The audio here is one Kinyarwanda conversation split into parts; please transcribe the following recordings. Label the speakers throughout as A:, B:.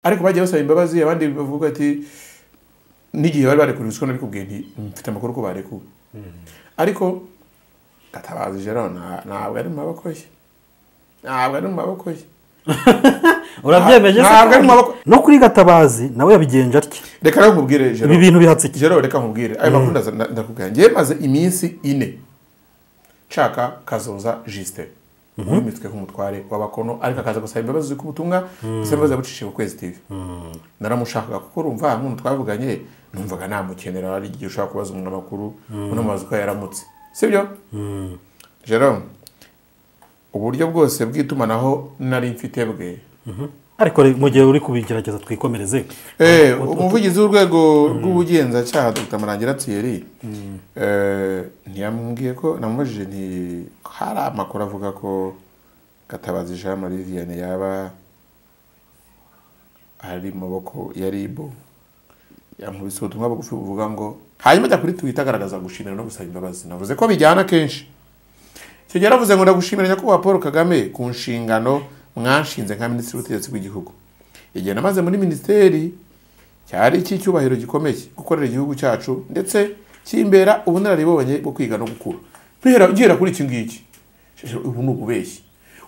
A: ariko bagiye basaba imbabazi abandi bavuga ati n'igihe bari barekuwe ruswa nabikubwiye nti mfite amakuru ko barekuwe ariko gatabazi jero nta- ntabwo ari mu maboko ye ntabwo ari mu maboko ye
B: urabyemeje se
A: Ntabwo ari mu
B: kandi?
A: maboko-
B: no kuri gatabazi nawe yabigenje atya
A: reka rero nkubwire jero
B: ibi bintu bihatse iki
A: jero reka nkubwire ayo makuru ndaza- nda- ndakubwira ngewe maze iminsi ine nshaka kazoza jisite wimitswe nk'umutware w'abakono ariko akaza gusaba imbabazi ku butumwa gusaba imbabazi yabucishije ku kwezi tv naramushakaga kuko urumva nk'umuntu twavuganye numvaga namukenera hari igihe ushobora kubaza umuntu amakuru unamubaza uko yaramutse sibyo jerome uburyo bwose bw'itumanaho nari mfite bwe
B: ariko re- mu gihe uri kubigerageza twikomereze
A: Eh, umuvugizi w'urwego rw'ubugenzacyaha Dr Marangira Thierry eh, ntiyambwiye ko namubajije nti hari amakuru avuga ko Gatabazi Jean Marie Vianney yaba ari mu maboko ya RIB yamubise ubutumwa bugufi buvuga ngo hanyuma ajya kuri Twitter agaragaza gushimira no gusaba imbabazi navuze ko bijyana kenshi icyo gihe yaravuze ngo ndagushimira nyakubahwa paul kagame ku nshingano mwanshinze nka minisitiri w'ubutegetsi bw'igihugu igihe namaze muri minisiteri cyari icy'icyubahiro gikomeye gukorera igihugu cyacu ndetse kimbera ubunararibonye bwo kwiga no gukura Mpera- ngera kuri iki ngiki Sheshe, ubu ni ububeshyi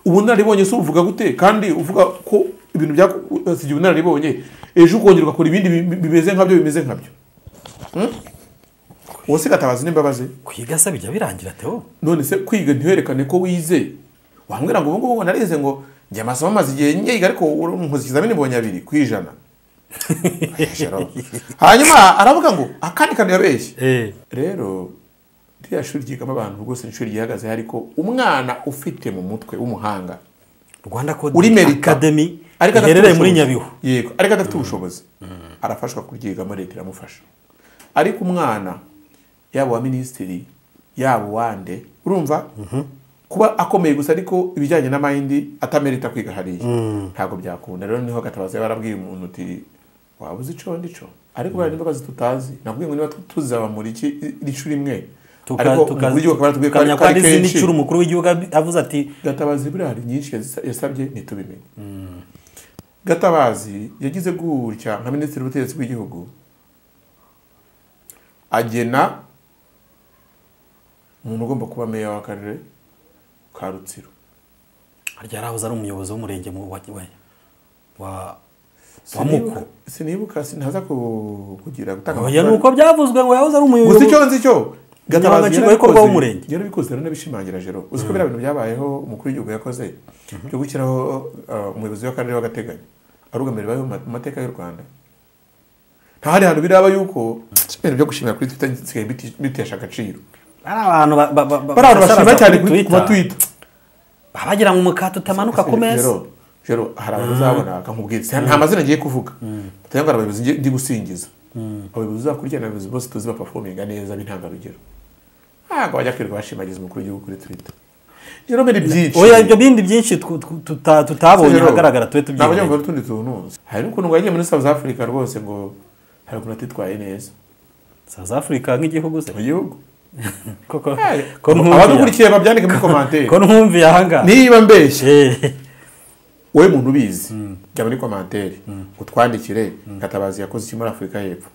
A: ubunararibonye si uvuga gute kandi uvuga ko ibintu byasigiye ubunararibonye ejo ukongera ugakora ibindi bi- bimeze nkabyo bimeze nkabyo Hmm? uwo si gatabazi n'imbabazi
B: kwiga se bijya birangira teo
A: none se kwiga ntiwerekane ko wize wambwira ngo ubu ngubu ngo narize ngo njye amasomo amaze igihe nyiga ariko nkoze ikizamini mbonye abiri ku ijana hanyuma aravuga ngo akandi kantu yabeshye
B: eh
A: rero ririya shuri ryigamo abantu rwose ni ishuri ryihagaze ariko umwana ufite mu mutwe w'umuhanga
B: Rwanda Code
A: uri merika
B: Academy
A: ariko adafite
B: iherereye muri
A: ubushobozi.
B: Nyabihu
A: yego ariko adafite ubushobozi arafashwa kuryigamo leta iramufasha ariko umwana yaba uwa minisitiri yaba uwande urumva kuba akomeye gusa ariko ibijyanye na mayindi atamerita kwiga hariya ntabwo byakunda rero niho gatabazi yaba arabwiye umuntu uti waba uzi ico ndico ariko bariya n'imbabazi tutazi nabwiye ngo niba tu- tuzabamura iki iri shuri imwe
B: Tuka-
A: ariko
B: tuka-
A: mu buryo bakaba batubwiye ko ari-
B: tukamenya
A: ko
B: ko hari
A: ari
B: izindi
A: kenshi
B: nshuro umukuru w'igihugu avuze ati
A: gatabazi buriya hari nyinshi yazisa- yasabye ntitubimenye gatabazi yagize gutya nka minisitiri w'ubutegetsi bw'igihugu agena umuntu ugomba kuba meya w'akarere ka rutsiro
B: harya yarahoze ari umuyobozi w'umurenge mu- wa wa- wa wa muko
A: Sinibuka- sinibuka sinaza ku- kugira gutanga
B: oya ni
A: amakuru.
B: uko byavuzwe ngo yahoze ari
A: gusa
B: umuyobozi
A: icyo nzi cyo
B: Gatabazi nshingwabikorwa w'umurenge.
A: yarabikoze rero n'abishimangira jero uzi ko biriya bintu byabayeho umukuru w'igihugu yakoze byo gushyiraho uh, umuyobozi w'akarere w'agateganyo arugamira ibibayeho mu ma- mu mateka y'u rwanda nta handi hantu biraba yuko ibintu byo gushimira kuri twita nsigaye biti- bitesha agaciro
B: ari abantu ba- ba- ba-
A: bari abantu bashima
B: basaraza
A: cyane
B: kuri
A: kuri- ku batwita
B: Twitter. baba bagira ngo umukate utamanuka ku meza
A: Jero, jero hari abantu uzabona akamubwira ati, nta mazina ngiye kuvuga batanga ngo abayobozi ngiye- ndi gusingiza abayobozi uzakurikirana abayobozi bose tuzi bapafominga neza b'intangarugero ntabwo bajya kwirirwa bashimagiza umukuru w'igihugu kuri twitter jero mbere byinshi
B: oya ibyo bindi byinshi twu- twu- tuta- tutabonye
A: Jero,
B: ahagaragara tube
A: ntabwo njya
B: tubyiboneye
A: gukora utundi tuntu hari n'ukuntu ngo yagiye muri south africa rwose ngo hari ukuntu atitwaye neza
B: south africa nk'igihugu se
A: mu gihugu
B: koko ko ntumviye
A: abadukurikiye babyandike muri komantere
B: ko ntumviye ahangaha
A: niba mbeshye
B: Eh,
A: wowe muntu ubizi jya muri komantere utwandikire gatabazi yakoze iki muri afurika y'epfo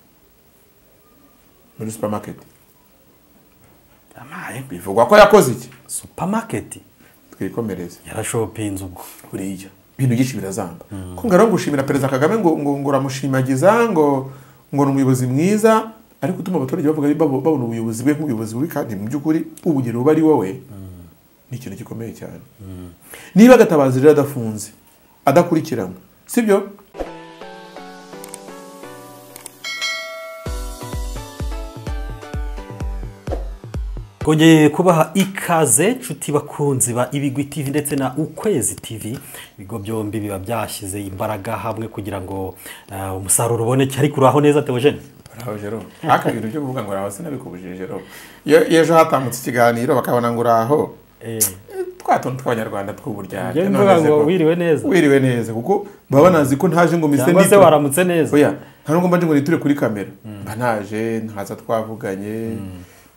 A: muri supamaketi
B: yamaye
A: bivugwa ko yakoze iki
B: supermarket
A: twikomereze
B: yarashopinze ubwo
A: buriya ibintu byinshi birazamba ko ngo rero gushimira perezida kagame ngo ngo ngo uramushimagiza ngo ngo ni umuyobozi mwiza ariko utuma abaturage bavuga babo- babona ubuyobozi bwe nk'ubuyobozi bubi kandi mu by'ukuri ubugero buba ari wowe ni ikintu gikomeye cyane niba gatabazi rero adafunze adakurikiranwa sibyo
B: twongeye kubaha ikaze nshuti bakunzi ba ibigwi tv ndetse na ukwezi tv ibigo byombi biba byashyize imbaraga hamwe kugira ngo eh, umusaruro uboneke ariko uraho neza teogene
A: Bravo Jerome. Aka bintu byo kuvuga ngo uraho sinabikubujije Jerome. Iyo iyo ejo hatambutse ikiganiro bakabona ngo uraho. eh, Twa tuntu tw'abanyarwanda tw'uburyarya.
B: Njyewe
A: none
B: mvuga
A: se
B: ngo
A: ko-
B: wiriwe neza.
A: Wiriwe neza kuko baba banazi ko ntaje ngo mise
B: cyangwa se
A: nditure.
B: waramutse neza
A: Oya, nta nubwo mba nje ngo niture kuri kamera. Mba naje ntaza twavuganye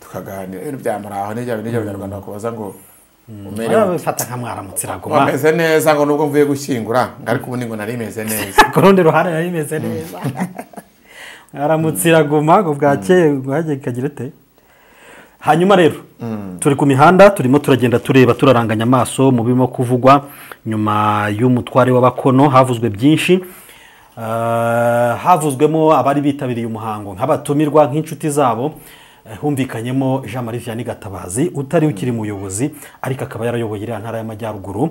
A: tukaganira ibintu byamara aho nijya nijya abanyarwanda bakubaza ngo umerewe
B: bifata nka mwaramutse iraguma
A: wameze neza ngo nubwo mvuye gushyingura ngo ariko ubu ni ngo nari meze neza
B: ku rundi ruhande nari imeze neza mwaramutse iraguma ngo bwakeye bwajye ikagira ute hanyuma rero turi ku mihanda turimo turagenda tureba turaranganya amaso mu birimo kuvugwa nyuma y'umutware w'abakono havuzwe byinshi Ah, havuzwemo abari bitabiriye umuhango nk'abatumirwa nk'inshuti zabo eh, humvikanyemo jean marie vianney gatabazi utari ukiri muyobozi ariko akaba yarayoboye iriya ntara y'amajyaruguru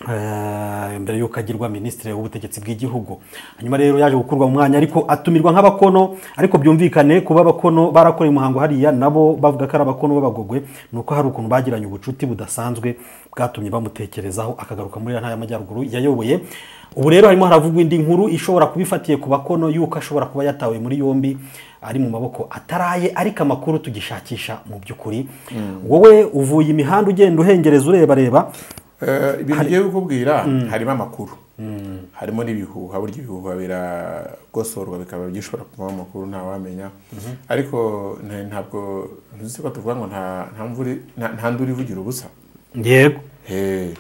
B: Eh, mbere y'uko agirwa minisitiri w'ubutegetsi bw'igihugu hanyuma rero yaje gukurwa mu mwanya ariko atumirwa nk'abakono ariko byumvikane kuba abakono barakoreye umuhango hariya nabo bavuga ko ari abakono b'abagogwe ni uko hari ukuntu bagiranye ubucuti budasanzwe bwatumye bamutekerezaho akagaruka muri iriya ntara y'amajyaruguru yayoboye ubu rero harimo haravugwa indi nkuru ishobora kuba ifatiye ku bakono y'uko ashobora kuba yatawe muri yombi ari mu maboko ataraye ariko amakuru tugishakisha mu by'ukuri wowe uvuye imihanda ugenda uhengereza ureba reba
A: Eh, ibintu ngiye kukubwira harimo amakuru harimo n'ibihuha burya ibihuha biragosorwa bikaba bishobora kuvamo amakuru ntawamenya ariko nta- ntabwo ntuzi ko tuvuga ngo nta- nta mvura- nta- nta nduru ivugira ubusa
B: yego
A: Eh.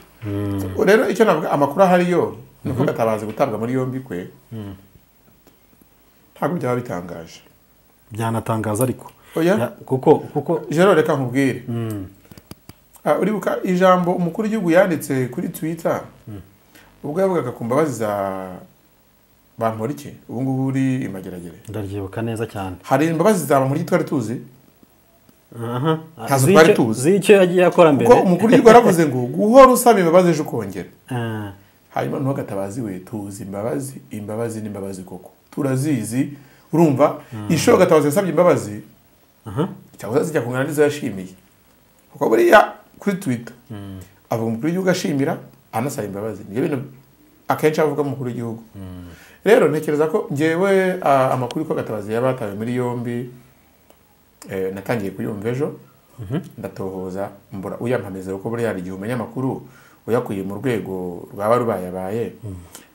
A: So, rero icyo navuga amakuru ahariyo ni uko gatabazi gutabwa muri yombi kwe ntabwo byaba bitangaje
B: byanatangaza ariko
A: Oya.
B: Ya- kuko kuko
A: jero reka nkubwire Ah, uribuka ijambo umukuru w'igihugu yanditse kuri twitter ubwo yavugaga ku mbabazi za bamporiki ubu ngubu uri imageragere
B: ndaryibuka neza cyane
A: hari imbabazi za bamporiki twari tuzi
B: aha
A: Ntazo
B: Z'icyo-
A: twari tuzi.
B: z'icyo yagiye akora mbere
A: kuko umukuru w'igihugu yaravuze ngo guhora usaba imbabazi ejo ukongera
B: Ah,
A: hanyuma noneho gatabazi we tuzi imbabazi imbabazi n'imbabazi koko turazizi urumva inshuro gatabazi yasabye imbabazi
B: aha
A: cyangwa zijya kungana n'izo yashimiye kuko buriya kuri twitter avuga umukuru w'igihugu ashimira anasaba imbabazi nibyo bintu akenshi avuga umukuru w'igihugu rero ntekereza ko ngewe ah, amakuru ko gatabazi yaba yatawe muri yombi eh, natangiye kuyumva ejo ndatohoza mbura uyampamizero ko buriya hari igihe umenya amakuru uyakuye mu rwego rwaba rubayabaye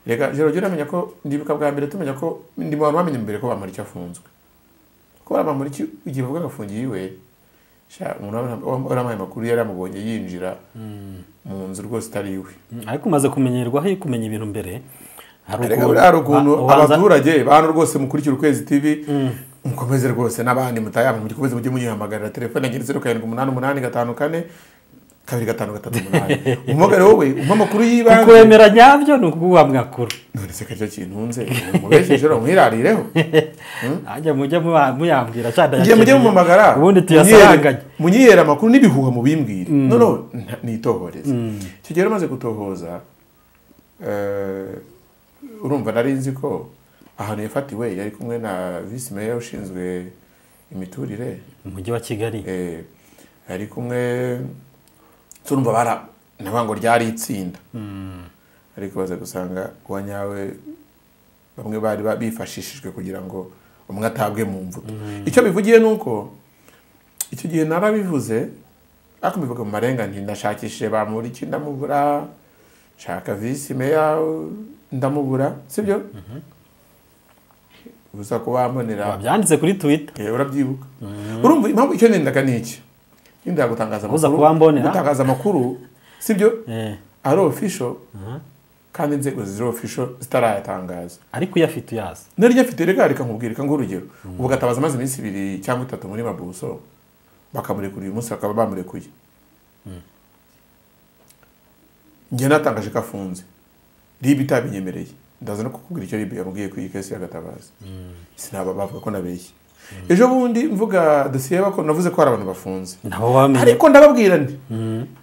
A: reka jero jya uramenya ko ndibuka bwa mbere tumenya ko ndi mu bantu bamenye mbere ko bamuriki afunzwe ko bamuriki igihe bavuga ngo afungiye iwe sha, umuntu wara- wara- waramuhaye amakuru yari amubonye yinjira mu nzu rwose itari iwe
B: ariko umaze kumenyerwaho iyo kumenya ibintu mbere hari
A: Erega
B: ukuntu-
A: buriya hari ukuntu
B: ba- ubanza-
A: abaturage bantu rwose mukurikira ukwezi tv mukomeze rwose n'abandi mutayamwe mukomeze mujye munyihamagarira telefone ngiri zeru karindwi umunani umunani gatanu kane kabiri gatanu gatatu umunani umuhamagare wowe umpa amakuru y'ibanze
B: kukwemera nyabyo ni ukuguha amakuru
A: none se karyo kintunze mubeshye rero mwirarireho
B: ajya mujye muba- muyambwira cyane
A: ngiye mujye
B: ayakeneye.
A: mumamagara
B: ubundi tuyasaranganye
A: munyere- munyihera amakuru n'ibihuha mubimbwire noneho nta- nitohoreze icyo gihe rero umaze gutohoza eh, urumva nari nzi ko ahantu yafatiwe yari kumwe na visi meya ushinzwe imiturire
B: mu mujyi wa kigali
A: eh, yari kumwe turumva bara navuga ngo ryari itsinda ariko baza gusanga uwa nyawe bamwe bari ba- bifashishijwe kugira ngo umwe atabwe mu mvuto icyo bivugiye ni uko icyo gihe narabivuze ariko mbivuga mu marenga nti ndashakishije bamuriki ndamubura nshaka visi meya ndamubura sibyo gusa ko bambonera
B: babyanditse kuri twitter
A: Eh, urabyibuka urumva impamvu icyo nendaga ni iki yenda gutangaza
B: Uza
A: amakuru
B: kuba mbonera.
A: gutangaza amakuru sibyo
B: Eh,
A: ari official kandi inzego ziri official zitarayatangaza
B: ariko uyafite uyazi
A: nari nyafite reka reka nkubwirika nk'urugero ubu gatabaza amaze iminsi ibiri cyangwa itatu muri mabuso bakamurekura uyu munsi bakaba bamurekuye njye natangaje ko afunze ribi itabinyemereye ndaza no kukubwira icyo ribi yamubwiye kuri iyi kesi ya gatabazi sinaba bavuga ko nabeshye ejo bundi mvuga dosiye y'abakora navuze ko hari abantu bafunze
B: nabo bamenye
A: ariko ndababwira nti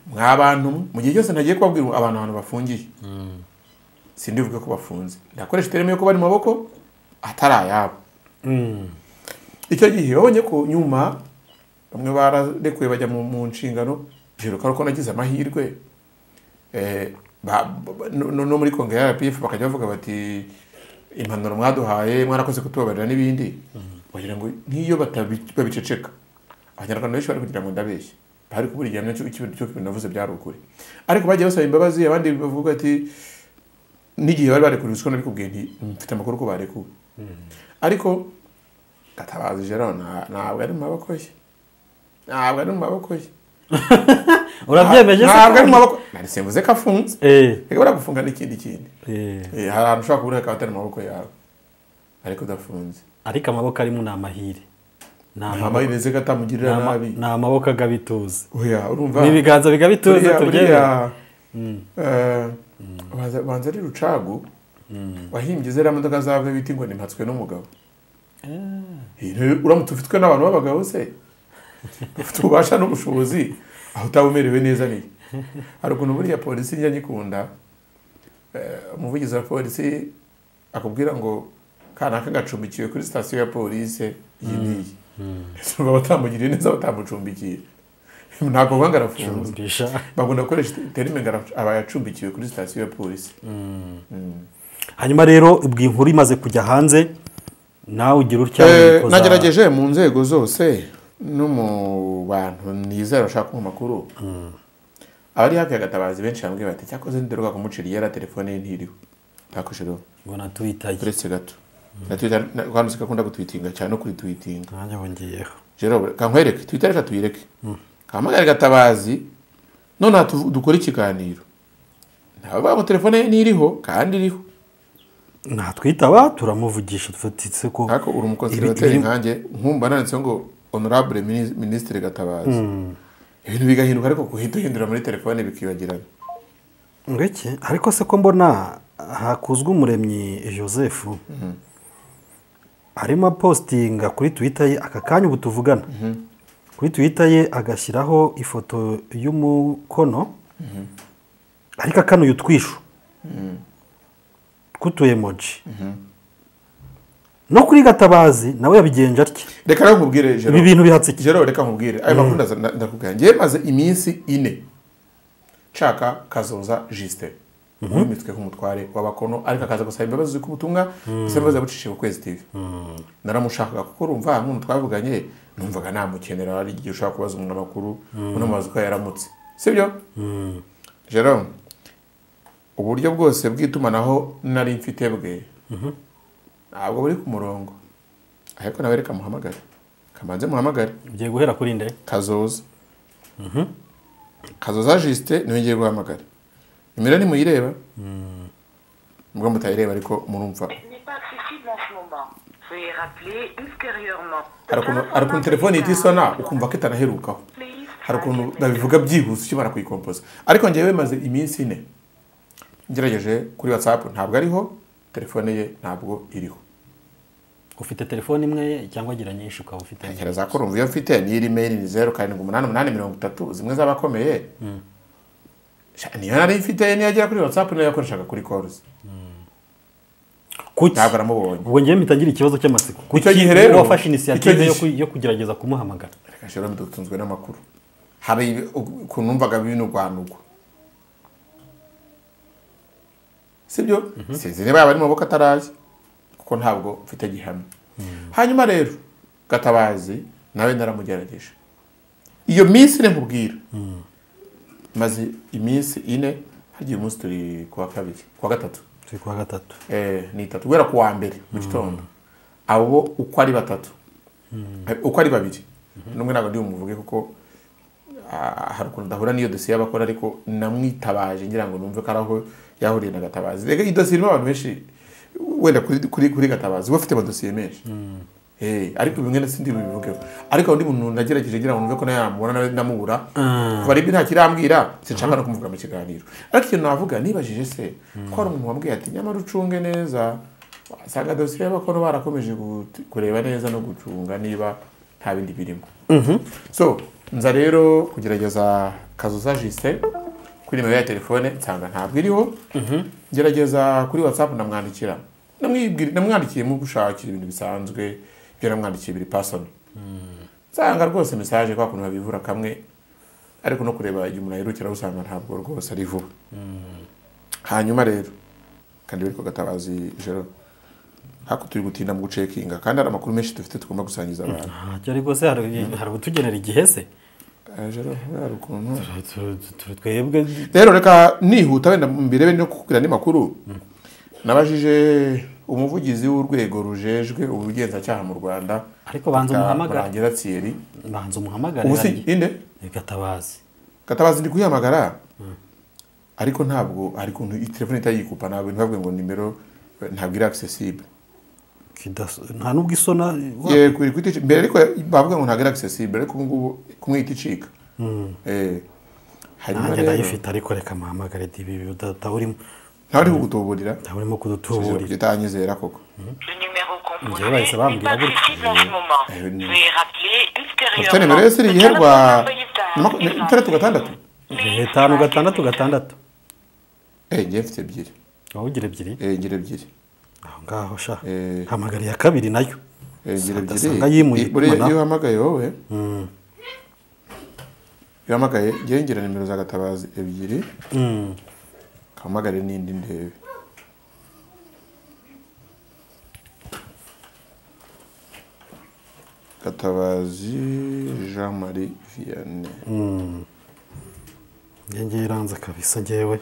A: mwa bantu mwe, mu gihe cyose nagiye kubabwira abantu ahantu bafungiye sindivuge ko bafunze ndakoresha itereme yo kuba ari mu maboko atari ayabo
B: Mm.
A: icyo gihe wabonye ko nyuma bamwe bararekuye bajya mu, mu nshingano biruka ko nagize amahirwe eh, ba- ba- no no muri kongere ya rpf bakajya bavuga bati impanuro mwaduhaye mwarakoze kutubabarira n'ibindi bagira ngo nk'iyo batabi- babiceceka abanyarwanda benshi bari kugira ngo ndabeshye bari kubura igihano cyo cy'ibintu cyo navuze byari ukuri ariko bagiye basaba imbabazi abandi bavuga ati n'igihe bari barekuwe ko nabikubwiye nti mfite amakuru ko barekuwe ariko gatabazi rero nta- ntabwo ari mu maboko ye ntabwo ari mu maboko ye
B: urabyemeje
A: ntabwo ari mu maboko nari simvuze ko afunze
B: Eh,
A: reka buriya gufunga n'ikindi kindi
B: eh.
A: Eh, hari ahantu ushobora kubura akaba atari mu maboko yawe ariko udafunze
B: ariko amaboko arimo ni amahire Ni amaboko-
A: amahirwe ndetse ko
B: ni
A: atamugirira
B: ama-
A: nabi
B: ni amaboko agabituza
A: oya urumva
B: ni ibiganza bigabituza
A: Buriya-
B: tubyemere
A: buriya, eh, banza- banza ari rucagu wahimbye ziriya modoka zawe bita ngo nimpatswe n'umugabo Eh, uramutse ufitwe n'abantu b'abagabo se ufite ububasha n'ubushobozi aho utaba umerewe neza ni hari ukuntu buriya polisi njya nyikunda eh, umuvugizi wa polisi akubwira ngo kanaka gacumbikiwe kuri sitasiyo ya polisi iyi n'iyi Ese urumva batamugiriye neza batamucumbikiye ntabwo banga arafunze
B: Cumbisha.
A: bagomba gukoresha terime ngo ara- aba yacumbikiwe kuri sitasiyo ya polisi
B: hanyuma rero ubwo inkuru imaze kujya hanze nawe ugira utya
A: Eh,
B: wikoza-
A: nagerageje mu nzego zose no mu bantu nizera bashaka mu makuru abari hafi ya gatabazi benshi bambwiye bati cyakoze ntiduruka kumucira yari telefone ye ntiriwe ntakoshiriho
B: ngo natwitaye
A: uretse gato na Twitter na- kandi uzi ko akunda gutwitinga cyane no kuri twitinga
B: nanjye bongeyeho
A: jero kankwereke twita reka tuyireke kahamagare gatabazi none aha tuvu- dukore ikiganiro ntawe bavuga ngo telefone ye ntiriho kandi iriho
B: natwitaba turamuvugisha tufatitse ko
A: ariko uri umukonservateri nkanjye nkumva nanditseho ngo honorable Mini- ministre gatabazi ibintu bigahinduka ariko guhita uhindura muri telefone bikibagirana
B: ngweke ariko se ko mbona hakuzwe umuremyi joseph arimo apositinga kuri twitter ye aka kanya ubu tuvugana kuri twitter ye agashyiraho ifoto y'umukono ariko akanuye utwisho tw'utuyemoji no kuri gatabazi nawe yabigenje atya
A: reka rero nkubwire Jero.
B: ibi bintu bihatse iki
A: Jero reka nkubwire ayo makuru ndaza- nda- ndakubwira njyewe maze iminsi ine nshaka kazoza jisite wimitwe nk'umutware w'abakono ariko akaza gusaba imbabazi z'uko ubutumwa gusa imbabazi yabucishije ku kwezi tv naramushakaga kuko urumva nk'umuntu twavuganye numvaga namukenera hari igihe ushaka kubaza umuntu amakuru unamubaza uko yaramutse sibyo jerome uburyo bwose bw'itumanaho nari mfite bwe ntabwo buri ku murongo ariko nawe reka muhamagare kamanze muhamagare
B: ugiye guhera kuri nde
A: kazoza kazoza jisite niwe ngiye guhamagara nimero nimuyireba nubwo mutayireba ariko murumva
C: Elle n'est pas accessible en ce moment. Veuillez rappeler ultérieurement.
A: hari ukuntu- hari ukuntu telefone ihita isona ukumva ko itanaherukaho hari ukuntu babivuga byihuse ukimara kuyikompoza ariko ngewe maze iminsi ine ngerageje kuri watsapu ntabwo ariho telefone ye ntabwo iriho
B: ufite telefone imwe cyangwa agira nyinshi ukaba ufite
A: ntekereza ko urumva iyo mfite n'iri meyiri ni zeru karindwi umunani umunani mirongo itatu zimwe z'abakomeye Sha- niyo nari mfite niyo agera kuri watsapu niyo yakoreshaga kuri koruzi
B: kuki
A: ntabwo aramubonye
B: ubwo njyewe mpita ngira ikibazo cy'amatsiko
A: Icyo
B: Kuki
A: gihe rero-
B: wowe wafashe
A: icyo
B: inisiyative
A: gihe-
B: yo ku- yo kugerageza kumuhamagara
A: reka shero dutunzwe n'amakuru hari ibi- ukuntu numvaga bino rwanugwa sibyo sinzi niba yaba ari mu maboko atarazi kuko ntabwo mfite gihamya hanyuma rero gatabazi nawe naramugerageje iyo minsi ine nkubwira maze iminsi ine hagiye umunsi turi kuwa kabiri kuwa gatatu
B: turi kuwa gatatu
A: Eh, ni itatu guhera ku wa mbere mu gitondo abo uko ari batatu Eh, uko ari babiri n'umwe ntabwo ndi bumuvuge kuko ah, hari ukuntu ndahura n'iyo dosiye y'abakora ariko namwitabaje ngira ngo numve ko ari aho yahuriye na gatabazi reka iyi dosiye irimo abantu benshi wenda kuri, kuri, kuri gatabazi we afite amadosiye menshi Eh, ariko bimwe na sindi bivugeho ariko undi muntu nagerageje ngira ngo numve ko nawe yamubona nawe ndamubura kuva ribyo nta kirambwira sinshaka no kumuvuga mu kiganiro ariko ikintu navuga nibajije se ko hari umuntu wambwiye ati nyamara ucunge neza wasanga dosiye y'abakono barakomeje gut- kureba neza no gucunga niba nta bindi birimo so nza rero kugerageza kazoza jise kuri nimero ya telefone nsanga ntabwo iriho gerageza kuri watsapu namwandikira Namwibwira- namwandikiyemo gushakira ibintu bisanzwe ibyo namwandikiye biri pasoni nsanga rwose mesaje kwa kuntu babivura kamwe ariko no kureba igihe umuntu ayirukira usanga ntabwo rwose ari vuba hanyuma rero kandi bari gatabazi jero hako turi gutinda mu gucekinga kandi hari amakuru menshi dufite tugomba gusangiza abantu
B: ntacyo ariko se hari hari utugenera igihe se
A: Eh, jero hari ukuntu
B: Tu- tu- tu- twebwe
A: rero reka nihuta wenda mbirebe no kukubwira andi makuru nabajije umuvugizi w'urwego rujejwe ubugenzacyaha mu rwanda
B: Ariko banza umuhamagare.
A: murangira tsiyeri
B: banza umuhamagare
A: ubu si inde
B: gatabazi
A: gatabazi ndi kuyihamagara ariko ntabwo hari ukuntu iyi telefone ihita yikupa ntabwo ntabwo ngo nimero eh, ntabwo iri accessible
B: Kidas- nta n'ubwo isona
A: Ye, kuri kwita ici- mbere ariko bavuga ngo ntabwo ari accessible ariko ubu ngubu kumwita icika Eh, hanyuma
B: nanjye
A: rero
B: ndayifite ariko reka mpamagare dibi utaburimo
A: ntawe uri kugutuburira
B: utaburimo kudutuburira
A: utanyizera koko
C: Le numéro composé
B: dirait que ça va, on
C: n'est
B: dirait
C: pas
B: que-
C: accessible en ce moment.
A: Euh, non.
C: Veuillez rappeler
A: ufite nimero ye siri
C: ultérieurement.
A: yiherwa ni itandatu
C: Peut-être que vous
A: gatandatu
B: gatanu gatandatu gatandatu
A: Eh, njye mfite ebyiri
B: wowe ugira ebyiri
A: Eh, ngira ebyiri
B: aho ngaho sha
A: Eh.
B: hamagara iya kabiri nayo
A: Eh, ngira
B: Asanga
A: ebyiri
B: yimuye
A: I- buriya
B: itumanaho.
A: iyo uhamagaye wowe iyo uhamagaye njye ngira nimero za gatabazi ebyiri uhamagare n'indi ndebe gatabazi jean marie vianney
B: njye ngiye iranze kabisa ngewe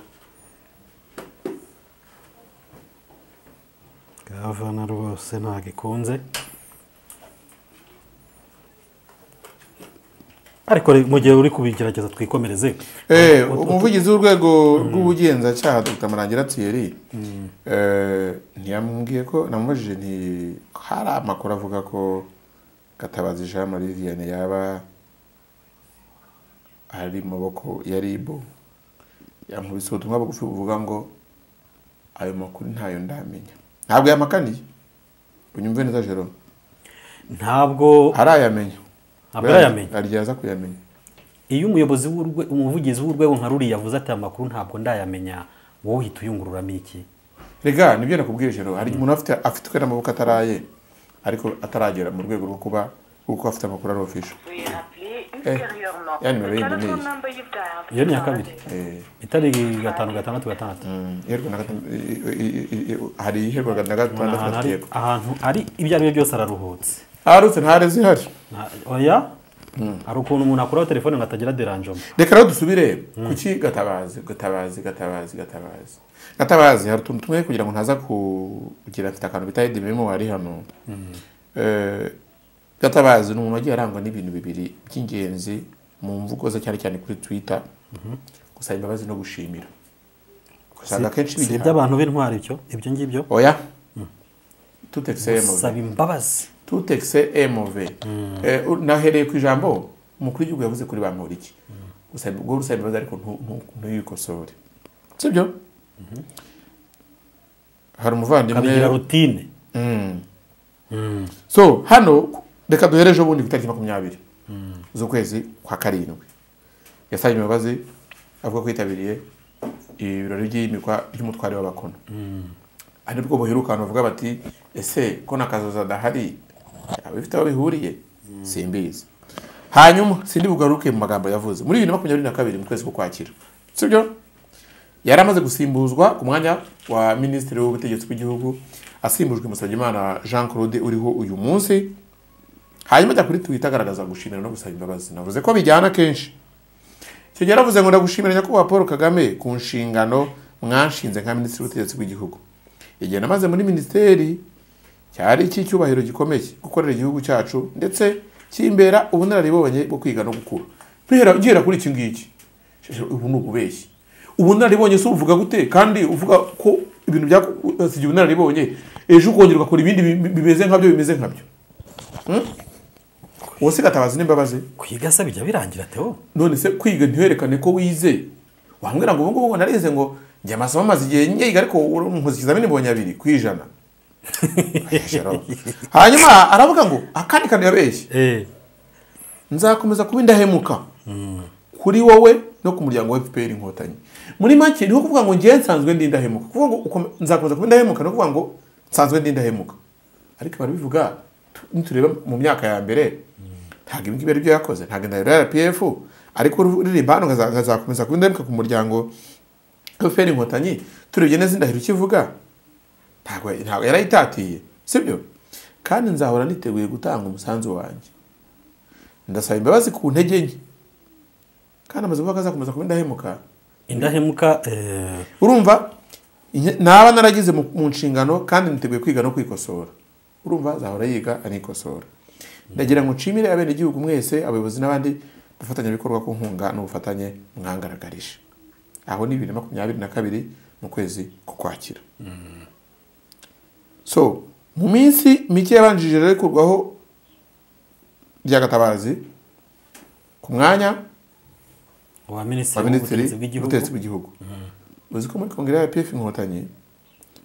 B: gavana rwose ntabwo ikunze ariko re- mu gihe uri kubigerageza twikomereze
A: Eh, umuvugizi w'urwego rw'ubugenzacyaha dr marangira thierry eh, ntiyambwiye ko namubajije nti hari amakuru avuga ko gatabazi jean marie vianney yaba ari mu maboko ya rib yankubise ubutumwa bugufi buvuga ngo ayo makuru ntayo ndamenya ntabwo yamakaniye unyumve neza jerome
B: ntabwo
A: arayamenya
B: Ntabwo arayamenya?
A: aryaza kuyamenya
B: iyo umuyobozi w'urwe umuvugizi w'urwego nka ruriya yavuze ati aya makuru ntabwo ndayamenya wowe uhita uyungururamo iki
A: rega nibyo nakubwiye jero hari umuntu afite afitwe n'amaboko ataraye ariko ataragera mu rwego rwo kuba kuko afite amakuru ari ofisho
C: Veuillez rappeler ultérieurement.
A: yani nimero
C: Peut-être
A: y'imene iyi.
C: qu'on n'envoie pas.
B: iyo ni iya kabiri itari gatanu gatandatu gatandatu
A: iherwa na gatanu i- i- i- i- hari iherwa na gatandatu
B: ahantu
A: na
B: ari
A: yego
B: ahantu ari ibyo ari byo byose araruhutse
A: aharutse ntare zihari
B: Nta- oya hari ukuntu umuntu akuraho telefone ngo atagira deranjoma
A: reka rero dusubire kuki gatabazi gatabazi gatabazi gatabazi gatabazi hari utuntu tumwe kugira ngo ntaza kugira afite akantu bita hedi memo wari hano Eh, gatabazi ni umuntu wagiye arangwa n'ibintu bibiri by'ingenzi mu mvugo ze cyane cyane kuri twita gusaba imbabazi no gushimira usanga akenshi
B: si
A: bigira
B: iby'abantu b'intwari ibyo ibyo ngibyo
A: oya tutekiseye mu
B: saba imbabazi
A: tutekise emove nahereye ku ijambo umukuru w'igihugu yavuze kuri bamporiki Gusaba- ubwo rusaba imbabazi ariko ntu- ntu- ntuyikosore sibyo hari
B: kabigira
A: umuvandimwe
B: rutine
A: Mm. so hano reka duhere ejo bundi ku itariki makumyabiri z'ukwezi kwa karindwi yasabye imbabazi avuga ko yitabiriye ibirori by'imikwa ry'umutware w'abakono ari bwo buheruka abantu bavuga bati ese ko na kazoza adahari yaba bifite aho bihuriye simbizi hanyuma sindi bugaruke mu magambo yavuze muri bibiri na makumyabiri na kabiri mu kwezi k'ukwakira sibyo yari amaze gusimbuzwa ku mwanya wa minisitiri w'ubutegetsi bw'igihugu asimbujwe musabyimana jean claude uriho uyu munsi hanyuma ajya kuri twita agaragaza gushimira no gusaba imbabazi navuze ko bijyana kenshi icyo gihe yaravuze ngo ndagushimira nyakubahwa paul kagame ku nshingano mwanshinze nka minisitiri w'ubutegetsi bw'igihugu igihe namaze muri minisiteri cyari icy'icyubahiro gikomeye gukorera igihugu cyacu ndetse kimbera ubunararibonye bwo kwiga no gukura Duhera- duhera kuri iki ngiki Sheshe, ubu ni ububeshyi ubunararibonye si uvuga gute kandi uvuga ko ibintu byasigiye ubunararibonye ejo ukongera ugakora ibindi bi- bimeze nkabyo bimeze nkabyo Hmm? uwo si gatabazi n'imbabazi
B: kwiga se bijya birangira teo
A: none se kwiga ntiwerekane ko wize wambwira ngo ubu ngubu ngo narize ngo njye amasomo amaze igihe nyiga ariko nkoze ikizamini mbonye abiri ku ijana hanyuma aravuga ngo akandi kantu yabeshye
B: eh
A: nzakomeza kuba indahemuka kuri wowe no ku muryango wa FPR inkotanyi muri make niho kuvuga ngo njyewe nsanzwe ndi indahemuka kuvuga ngo ukome- nzakomeza kuba indahemuka no kuvuga ngo nsanzwe ndi indahemuka ariko barabivuga tu- nitureba mu myaka ya mbere ntabwo ibi ngibi ari byo yakoze ntabwo indahiro ya RPF ariko uririmba hano nkaza- nkazakomeza kuba indahemuka ku muryango wa FPR inkotanyi turebye neza indahiro ikivuga ntabwo ntabwo yarayitatiye sibyo kandi nzahora niteguye gutanga umusanzu wanjye ndasaba imbabazi ku ntege nke kandi amaze kuvuga ko azakomeza kuba indahemuka
B: indahemuka eh,
A: urumva inye- naba naragize mu mu nshingano kandi niteguye kwiga no kwikosora urumva azahora yiga anikosora ndagira ngo nshimire abenegihugu mwese abayobozi n'abandi abafatanyabikorwa ku nkunga n'ubufatanye mwangaragarije aho ni bibiri na makumyabiri na kabiri mu kwezi k'ukwakira so mu minsi mike yabanjirije rero ikurwaho ry'agatabazi ku mwanya
B: wa
A: wa
B: minisitiri
A: minisitiri
B: w'ubutegetsi bw'igihugu
A: w'ubutegetsi bw'igihugu uzi ko muri kongere ya pf inkotanyi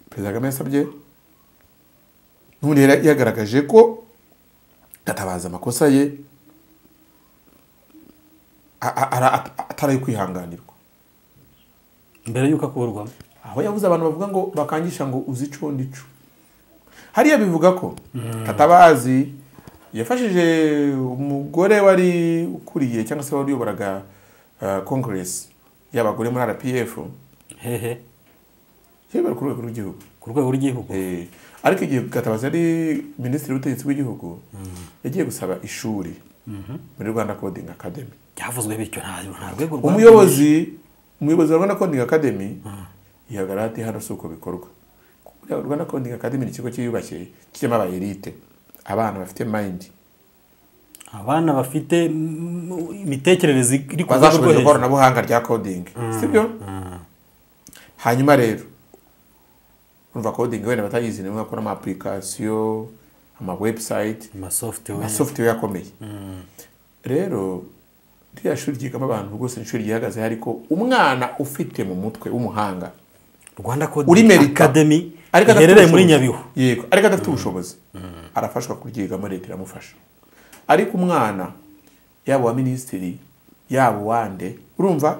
A: perezida kagame yasabye n'ubundi yari yagaragaje ko gatabaza amakosa ye a- a- ara- at- atari ayo kwihanganirwa
B: mbere y'uko akurwamo
A: aho yabuze abantu bavuga ngo bakangisha ngo uzi ico ndico hariya bivuga ko katabazi yafashije umugore wari ukuriye cyangwa se wari uyoboraga uh, congress y'abagore muri rpf
B: hehe
A: yibera ku rwego rw'igihugu
B: ku rwego rw'igihugu
A: Eh, ariko igihe gatabazi yari minisitiri w'ubutegetsi bw'igihugu yagiye gusaba ishuri muri rwanda coding academy
B: byavuzwe bityo nta nta rwego rwa
A: umuyobozi umuyobozi wa rwanda coding academy yihagarara ati hano si uko bikorwa Kuko rwanda coding academy ni ikigo cyiyubashye kirimo aba elite abana bafite mind
B: abana bafite mm, imitekerereze iri ku rwego rwo
A: bazashoboye
B: hejuru
A: ikoranabuhanga rya coding sibyo hanyuma rero urumva coding wenda batayizi nimwe bakora ama application ama website
B: amasoftware
A: ama software akomeye rero ririya shuri ryigamo abantu rwose ni ishuri ryihagaze ariko umwana ufite mu mutwe w'umuhanga
B: rwanda
A: uri
B: coding
A: merita
B: academy
A: Ariko adafite
B: iherereye muri
A: ubushobozi.
B: nyabihu
A: yego ariko adafite ubushobozi arafashwa kuryigamo leta iramufasha ariko umwana yaba uwa minisitiri yaba uwande urumva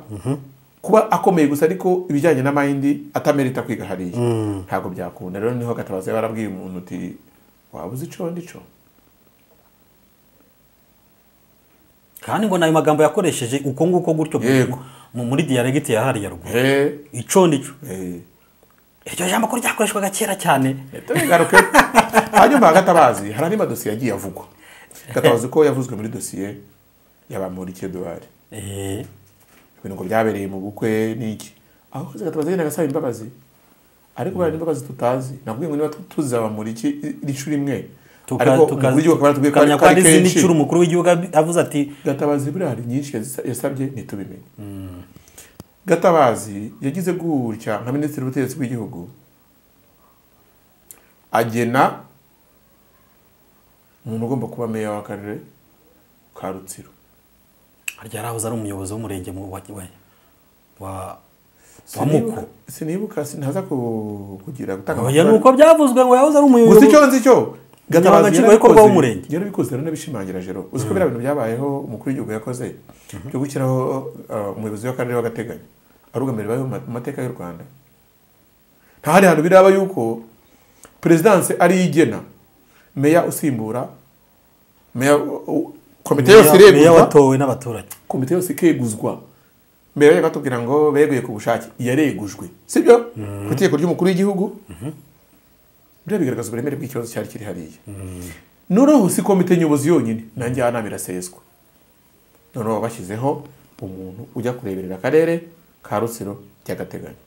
A: kuba akomeye gusa ariko ibijyanye na mayindi atamerita kwiga hariya ntabwo byakunda rero niho gatabaza yaba arabwiye umuntu uti waba uzi ico ndico
B: kandi ngo ni ayo magambo yakoresheje uko nguko gutyo
A: Yego.
B: mu- muri diyaregiti ya hariya ruguru
A: Eh,
B: ico nicyo
A: eh.
B: iryo jambo ko ryakoreshwaga kera cyane
A: tubigaruke hanyuma hagatabazi hari andi madosiye yagiye avugwa gatabazi ko yavuzwe muri dosiye y'abamurike eduwari
B: Eh,
A: ibintu ngo byabereye mu bukwe n'iki aho kazi gatabazi agenda agasaba imbabazi ariko bariya ni imbabazi tutazi nakubwiye ngo niba tu- tuzi abamuriki iri shuri imwe
B: tuka-
A: ariko
B: tuka-
A: uburyo bakaba baratubwiye ko
B: tukamenya
A: ari- ko
B: ko hari
A: ari
B: izindi
A: kenshi
B: ncuro umukuru w'igihugu ab- avuze ati
A: gatabazi buriya hari nyinshi yazisa- yasabye ntitubimenye gatabazi yagize gutya nka minisitiri w'ubutegetsi bw'igihugu agena umuntu ugomba kuba meya w'akarere ka rutsiro
B: harya yarahoze ari umuyobozi w'umurenge mu- wa wa- wa wa
A: Sinibuka-
B: muko
A: sinibuka sintaza ku- kugira gutanga
B: oya
A: amakuru.
B: ni uko byavuzwe ngo yahoze
A: gusa
B: ari
A: icyo
B: umuyobozi
A: nzi cyo gatabazi
B: Nshingwabikorwa w'umurenge.
A: yarabikoze yaranabishimangira jero uzi ko biriya bintu byabayeho umukuru w'igihugu yakoze byo gushyiraho uh, umuyobozi w'akarere w'agateganyo arugamira ibibayeho mu ma- mu mateka y'u rwanda nta handi hantu biraba yuko perezidanse ari yo igena meya usimbura meya u- u- komite yose
B: Meya- meya
A: ireguzwa
B: watowe n'abaturage
A: komite yose ikeguzwa mbere bajya batubwira ngo beguye ku bushake yaregujwe sibyo ku itegeko ry'umukuru w'igihugu biriya bigaragaza uburemere bw'ikibazo cyari kiri hariya noneho si komite nyobozi yonyine na njyanama iraseswa noneho bashyizeho umuntu ujya kureberera akarere ka rutsiro by'agateganyo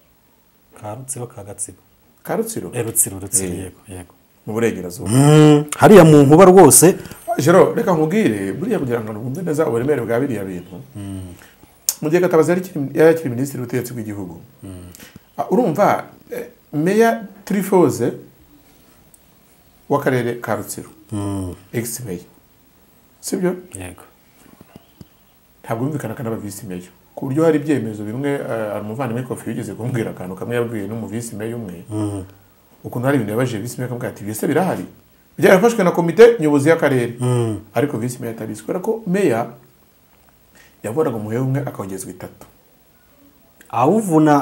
B: ka rutsiro ka gatsibo
A: ka rutsiro
B: Eh, rutsiro rutsiro
A: Eh.
B: yego yego
A: mu burengerazuba
B: Mm, hariya mu nkuba rwose
A: jero reka nkubwire buriya kugira ngo numve neza uburemere bwa biriya bintu mu gihe gatabazi yari akiri- yari akiri minisitiri w'ubutegetsi bw'igihugu Ah, urumva eh, meya turifoze w'akarere ka rutsiro egisi meya sibyo
B: yego
A: ntabwo bumvikanaga n'abavisi meya ku buryo hari ibyemezo bimwe eh, hari umuvandimwe kofi wigeze kumbwira akantu kamwe yabwiye n'umuvisi meya umwe ukuntu hari ibintu yabajije visi meya akamubwira ati "Ibyo se birahari byarafashwe na komite nyobozi y'akarere ariko visi meya atabizi kubera ko meya yavoraga umuheha umwe akongezwa itatu
B: awuvuna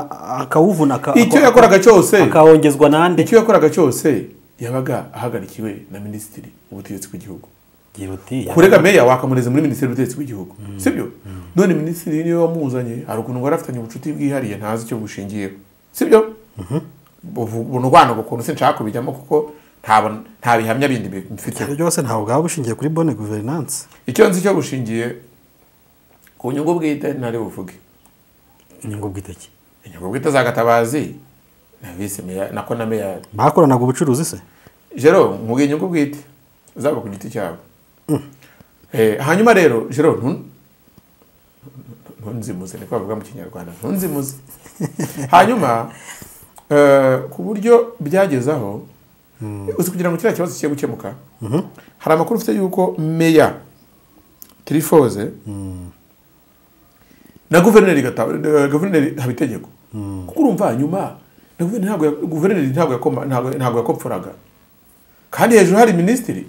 B: akawuvuna aka-
A: icyo
B: ako-
A: yakoraga cyose
B: akawongezwa n'ande
A: icyo yakoraga cyose yabaga ahagarikiwe na minisitiri w'ubutegetsi bw'igihugu
B: gira uti
A: kurega meya wakamureza muri minisiteri y'ubutegetsi bw'igihugu sibyo none minisitiri niwe wamuzanye hari ukuntu wari afitanye ubucuti bwihariye ntazi icyo bushingiyeho sibyo buno bwana ubwo kuntu sinshaka kubijyamo kuko ntabona- nta bihamya bindi bimfiteho
B: byose ntabwo bwaba bushingiye kuri bonne guverinance
A: icyo nzi cyo bushingiye ku nyungu bwite ntari buvuge
B: inyungu bw'iteki
A: inyungu bwite za gatabazi na visi meya nako na meya
B: bakoranaga ubucuruzi se
A: jero nkubwiye inyungu bwite zaba ku giti cyabo Eh, hanyuma rero jero ntu- ntunzimuze niko bavuga mu kinyarwanda ntunzimuze hanyuma eh, ku buryo byageze aho uzi kugira ngo kiriya kibazo kijye gukemuka hari amakuru ufite yuko meya tirifoze na guverineri Gata- eh, guverineri habitegeko kuko urumva hanyuma na guverineri ntabwo ya- guverineri ntabwo yakoma- ntabwo- ntabwo yakopfuraga kandi hejuru hari minisitiri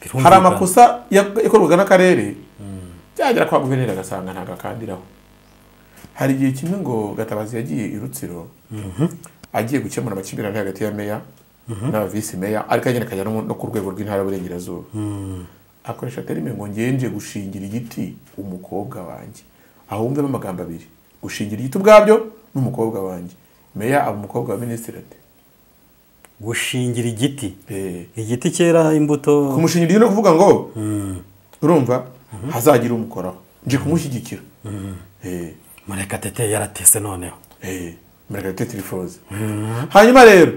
B: Birumvikana.
A: hari amakosa ya- yakorwaga n'akarere byagera kwa guverineri agasanga ntabwo akandiraho hari igihe kimwe ngo gatabazi yagiye i rutsiro agiye gukemura amakimbirane hagati ya meya n'aba visi meya ariko agenda akajya no mu- no ku rwego rw'intara y'uburengerazuba akoresha terime ngo ngenje gushingira igiti umukobwa wanjye aho wumvemo amagambo abiri gushingira igiti ubwabyo n'umukobwa wanjye meya aba umukobwa wa minisitiri ati
B: gushingira igiti
A: "Eh,
B: igiti cyera imbuto
A: kumushingira igiti ni ukuvuga ngo urumva hazagira umukoraho nje kumushyigikira Eh.
B: murekatete yaratese noneho
A: murekatete tirifoze hanyuma rero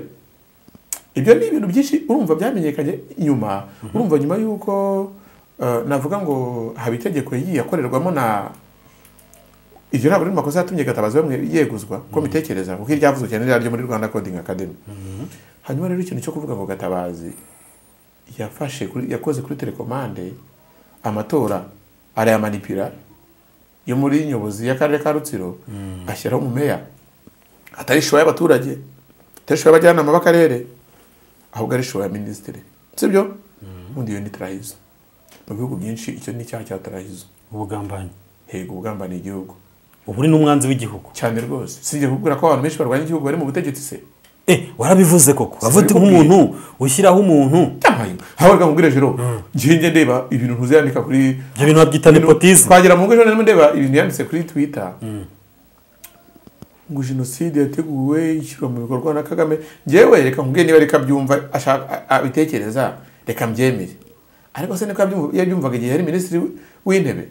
A: ibyo ni ibintu byinshi urumva byamenyekanye nyuma urumva nyuma y'uko eh, navuga ngo haba itegeko yagiye akorerwamo na iryo ntabwo ari mu makosa yatumye gatabazi bamwe yeguzwa ko mbitekereza kuko iryavuzwe cyane ryo muri rwanda coding academy hanyuma rero ikintu cyo kuvuga ngo gatabazi yafashe kuri- yakoze kuri telekomande amatora arayamanipira yo muri nyobozi y'akarere ka rutsiro ashyiraho umumeya atari ishowa y'abaturage atari ishowa y'abajyanama b'akarere ahubwo ari ishowa ya minisitiri sibyo ubundi iyo ni tarayizo mu bihugu byinshi icyo ni icyaha cya tarayizo
B: ubugambanyi
A: hego ubugambaniye igihugu
B: ubu ni n'umwanzi w'igihugu
A: cyane rwose si njye kukubwira ko abantu benshi barwanya igihugu bari mu butegetsi se
B: eh warabivuze koko wavuze
A: Sinabikubwiye.
B: nk'umuntu ushyiraho umuntu
A: yampaye hawe bwamubwira jero njye ndeba ibintu ntuzandika kuri
B: ibyo bintu babyita
A: ibintu-
B: nepotisme
A: twagera mu ngo ejo ndimo ndeba ibintu yanditse kuri twitter ngo jenoside yateguwe ishyirwa mu bikorwa na kagame njyewe reka nkubwiye niba reka byumva ashaka a- abitekereza reka mbyemere ariko se niko yabyumva- yabyumvaga igihe yari minisitiri w- w'intebe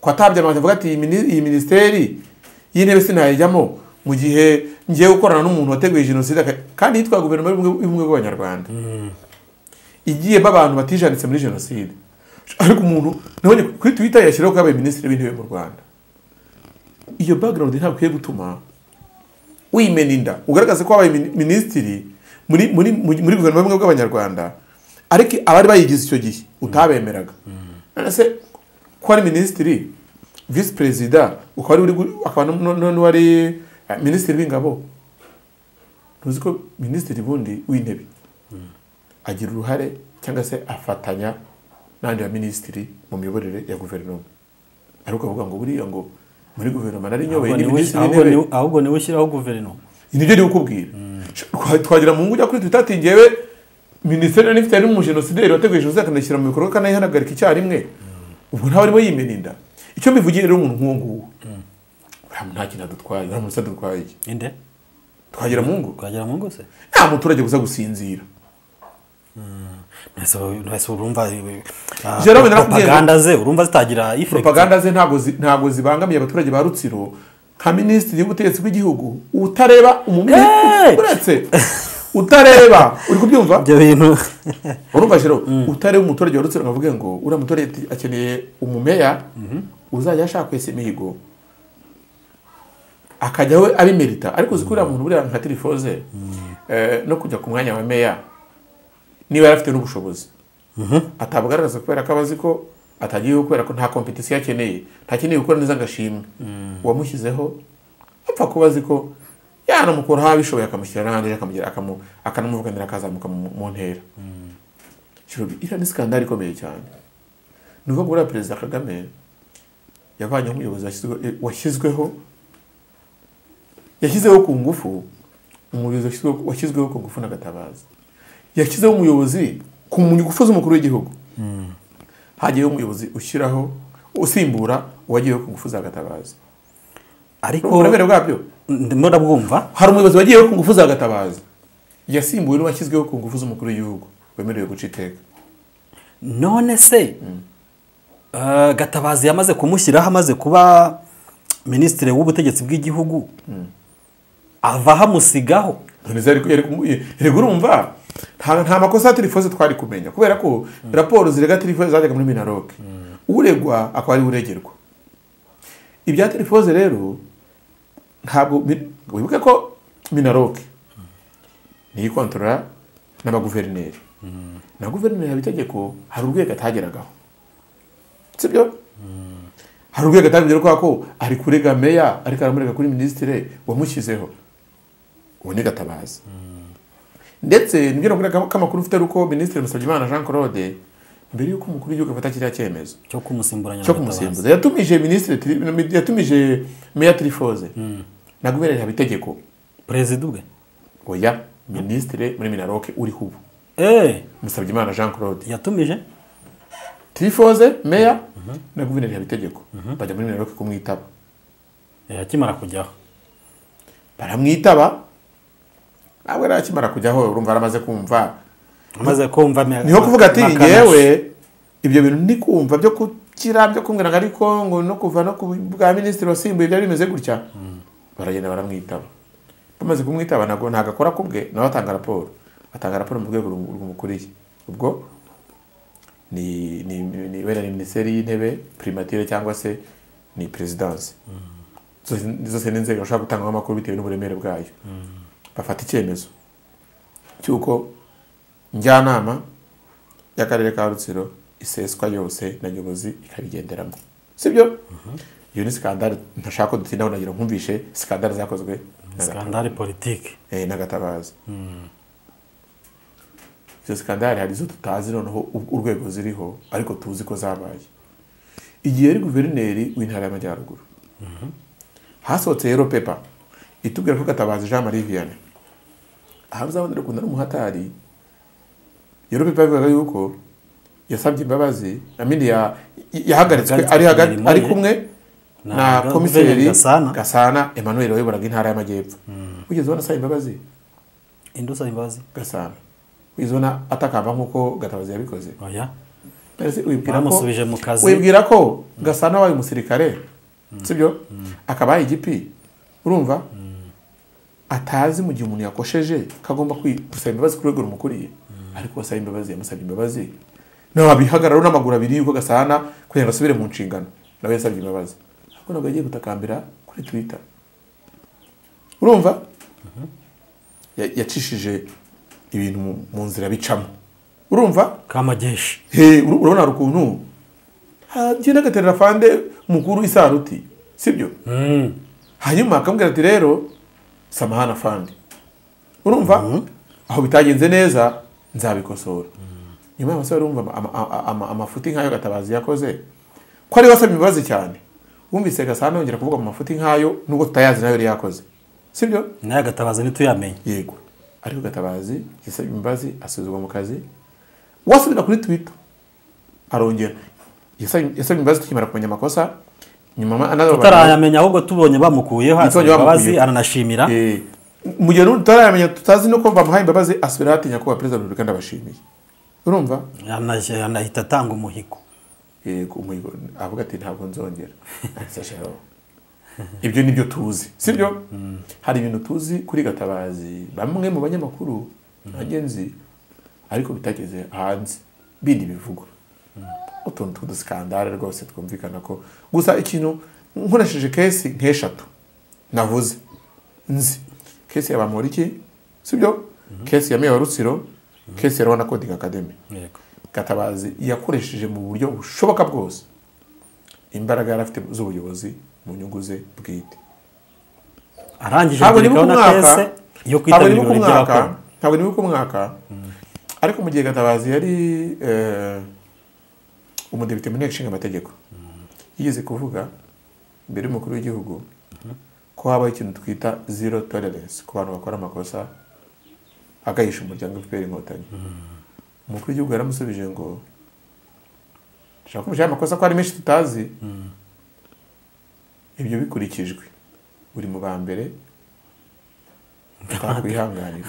A: ko atabye amahanga avuga ati "Iyi mini- iyi minisiteri y'intebe sinayijyamo mu gihe ngiye gukorana n'umuntu wateguye jenoside aka- kandi yitwa guverinoma y'ubumwe y'ubumwe bw'abanyarwanda igiye b'abantu batijanitse muri jenoside ariko umuntu nabonye kuri twitter yashyiraho ko yabaye minisitiri w'intebe mu rwanda iyo background ntabwo ikwiye gutuma wimena inda ugaragaze ko wabaye mini- minisitiri muri muri muri muri guverinoma y'ubumwe bw'abanyarwanda ariko abari bayigize icyo gihe utabemeraga none se ko ari minisitiri visi perezida ukaba ari uri gu- akaba nu- nu- nu- n'uwari eh, minisitiri w'ingabo ntuzi ko minisitiri bundi w'intebe agira uruhare cyangwa se afatanya n'andi ya minisitiri mu miyoborere ya guverinoma ariko avuga ngo buriya ngo muri guverinoma nari nyoboye ni minisitiri
B: ahubwo
A: w'intebe
B: niwe- ahubwo niwe ushyiraho guverinoma
A: ni byo kukubwira twagira mu ngo ujya kuri twita ati ngewe minisiteri nari ifite harimo umujenosideri wateguye jenoside akanayishyira mu bikorwa akanayihagarika icyarimwe ubwo ntawe arimo yimena inda icyo mbivugiye rero umuntu nk'uwo nguwo uriya nta kintu adutwaye uriya muntu se adutwaye iki
B: inde
A: twagira mu ngo
B: twagera mu ngo se
A: nta muturage uza gusinzira
B: mwese mwese urumva eh, ah,
A: Jerobe narakubwiye-
B: propaganda ze urumva zitagira effect
A: propaganda ze ntabwo zi- ntabwo zibangamiye abaturage ba rutsiro nka minisitiri w'ubutegetsi bw'igihugu utareba
B: Hey!
A: umuminisitiri uretse utareba uri kubyumva
B: ibyo bintu
A: urumva rero utari umuturage wa rutsiro ngo avuge ngo uriya muturage ati- akeneye umumeya uzajya ashaka wese imihigo akajya we abimerita ariko uzi ko uriya muntu buriya nka tirifoze eh, no kujya ku mwanya wa meya niba yari afite n'ubushobozi atabugaragaza kubera ko aba azi ko atagiyeho kubera ko nta kompetisiyo akeneye ntakeneye gukora neza agashimwe uwamushyizeho apfa kuba azi ko yanamukuraho abishoboye akamushyira n'ahandi akamugira- akamu- akanamuvuganira akazamuka mu mu ntera Shiro, iriya ni sikandari ikomeye cyane ni ukuvuga ngo uriya perezida kagame yavanyeho umuyobozi washyizwe- eh, washyizweho yashyizeho ku ngufu umuyobozi washyizweho- washyizweho ku ngufu n'agatabazi yashyizeho umuyobozi ku ngufu z'umukuru w'igihugu hagiyeho umuyobozi ushyiraho usimbura uwagiyeho ku ngufu za gatabazi
B: ariko
A: uburemere bwabyo
B: ndimo ndabwumva
A: hari umuyobozi wagiyeho ku ngufu za gatabazi yasimbuwe n'uwashyizweho ku ngufu z'umukuru w'igihugu wemerewe guca iteka
B: none se eh, gatabazi yamaze kumushyiraho amaze kuba minisitiri w'ubutegetsi bw'igihugu avaho amusigaho
A: none se yari- yari kumu- yari urumva nta nta makosa ya tirifoze twari kumenya kubera ko raporo zirega tirifoze zajyaga muri minaroke uregwa akaba ari we uregerwa ibya telefone rero ntabwo bi- wibuke ko minaroke niyo ikontorora n'abaguverineri na guverineri haba itegeko hari urwego atageragaho sibyo hari urwego atabigera kubera ko ari kurega meya ariko aramurega kuri minisitire wamushyizeho uwo ni gatabazi ndetse nibyo nakubwira ko amakuru ufite ari uko minisitiri Musabyimana Jean Claude mbere y'uko umukuru w'igihugu afata kiriya cyemezo
B: cyo kumusimburanya
A: cyo
B: na Gatabazi.
A: kumusimbuza yatumije minisitiri Tri- yatumije meya tirifoze na guverineri haba itegeko
B: perezida ubwe
A: oya minisitiri muri minaroke uriho ubu
B: eee
A: Musabyimana Jean Claude
B: yatumije
A: tirifoze meya na guverineri haba itegeko bajya muri minaroke kumwitaba
B: Eh, akimara kujyaho
A: baramwitaba ntabwo yari akimara kujyaho urumva yaramaze kumva
B: amaze kumva ame-
A: niho kuvuga ati
B: amakarashi.
A: ngewe ibyo bintu ndi kumva byo gukira byo kumbwira ngo ariko ngo no kuva no ku bwa minisitiri wasimbuye byari bimeze gutya baragenda baramwitaba bamaze kumwitaba ntabwo ntabwo akora ku bwe nawe atanga raporo atanga raporo mu rwego rum- rumukuriye ubwo ni ni ni wenda ni minisiteri y'intebe primatire cyangwa se ni perezidanse zose zose ni inzego bashobora gutangamo amakuru bitewe n'uburemere bwayo bafata icyemezo cy'uko njyanama y'akarere ka rutsiro iseswa yose na nyobozi ikabigenderamo sibyo iyo ni sikandari ntashaka ko dutindaho nagira nkumvishe sikandari zakozwe na Gatabazi.
B: skandale politike
A: Eh, n'agatabaza izo sikandari hari izo tutazi noneho u- urwego ziriho ariko tuzi ko zabaye igihe yari guverineri w'intara y'amajyaruguru hasohotse yero pepa itubwira ko gatabazi jean marie vianney aha uzabonera ukuntu ari umuhatari yero pepa yavugaga yuko yasabye imbabazi amini ya- yahagaritswe ari hagati ari kumwe na
B: Na
A: komiseri
B: Gasana.
A: gasana emmanuel wayoboraga intara y'amajyepfo wigeze ubona asaba imbabazi
B: indi usaba imbabazi
A: gasana wigeze ubona atakamba nk'uko gatabazi yabikoze
B: oya
A: Mbese wibwira ko
B: Bamusubije mu kazi.
A: wibwira ko gasana wabaye umusirikare sibyo akaba yabaye igipi urumva atazi mu gihe umuntu yakosheje ko agomba kwi- gusaba imbabazi ku rwego rumukuriye ariko wasaba imbabazi yamusabye imbabazi ntabihagararo n'amaguru abiri yuko gasana kugira ngo asubire mu nshingano nawe yasabye imbabazi ariko ntabwo yagiye gutakambira kuri twitter urumva Ya- yacishije ibintu mu- mu nzira bicamo urumva
B: kamageshi
A: He, uru- urabona hari ukuntu hagenda agaterera fande mukuru isaruti sibyo
B: Mm.
A: hanyuma akamubwira ati rero samahana fande urumva aho bitagenze neza nzabikosora nyuma y'amasaha urumva ama- ama- ama- ama- amafuti nk'ayo gatabazi yakoze ko ariwe asaba imbabazi cyane wumvise gasana yongera kuvuga mu mafuti nk'ayo nubwo tutayazi nayo yari yakoze sibyo
B: nayo agatabaza ntituyamenye
A: yego ariko gatabazi yasabye imbabazi asubizwa mu kazi wasubira kuri twita arongera yasabye yasabye imbabazi tukimara kumenya amakosa nyuma anaza
B: tutarayamenya ahubwo tubonye bamukuyeho hasi
A: Tubonye bamukuyeho.
B: imbabazi aranashimira
A: mu gihe n'ubu tutarayamenya tutazi no ko bamuhaye imbabazi asubira ahatinya kuba perezida wa repubulika ndabashimiye urumva
B: Ana- anahita atanga umuhigo
A: yego umuhigo avuga ati ntabwo nzongera Ati, "Sha, ibyo ni byo tuzi sibyo hari ibintu tuzi kuri gatabazi bamwe mu banyamakuru bagenzi ariko bitageze hanze bindi bivugwa utuntu tw'udusikandare rwose twumvikana ko gusa ikintu nkoresheje kesi nk'eshatu navuze nzi kesi ya bamporiki sibyo kesi ya meya wa rutsiro kesi ya rwanda coding academy
B: yego
A: gatabazi yakoresheje mu buryo bushoboka bwose imbaraga yari afite z'ubuyobozi mu nyungu ze bwite
B: arangije
A: ntabwo nibuka
B: agerekaho na
A: umwaka
B: kese yo
A: ntabwo
B: kwitabira
A: nibuka
B: ibirori
A: umwaka
B: by'abakora
A: ntabwo nibuka umwaka ariko mu gihe gatabazi yari eh, umudepite mu nteko ishinga amategeko yigeze kuvuga imbere y'umukuru w'igihugu ko habaho ikintu twita zero tolerance ku bantu bakora amakosa agahisha umuryango fpr inkotanyi umukuru w'igihugu yaramusubije ngo dushaka kumvisha aya makosa ko ari menshi tutazi ibyo bikurikijwe uri mu ba mbere utakwihanganira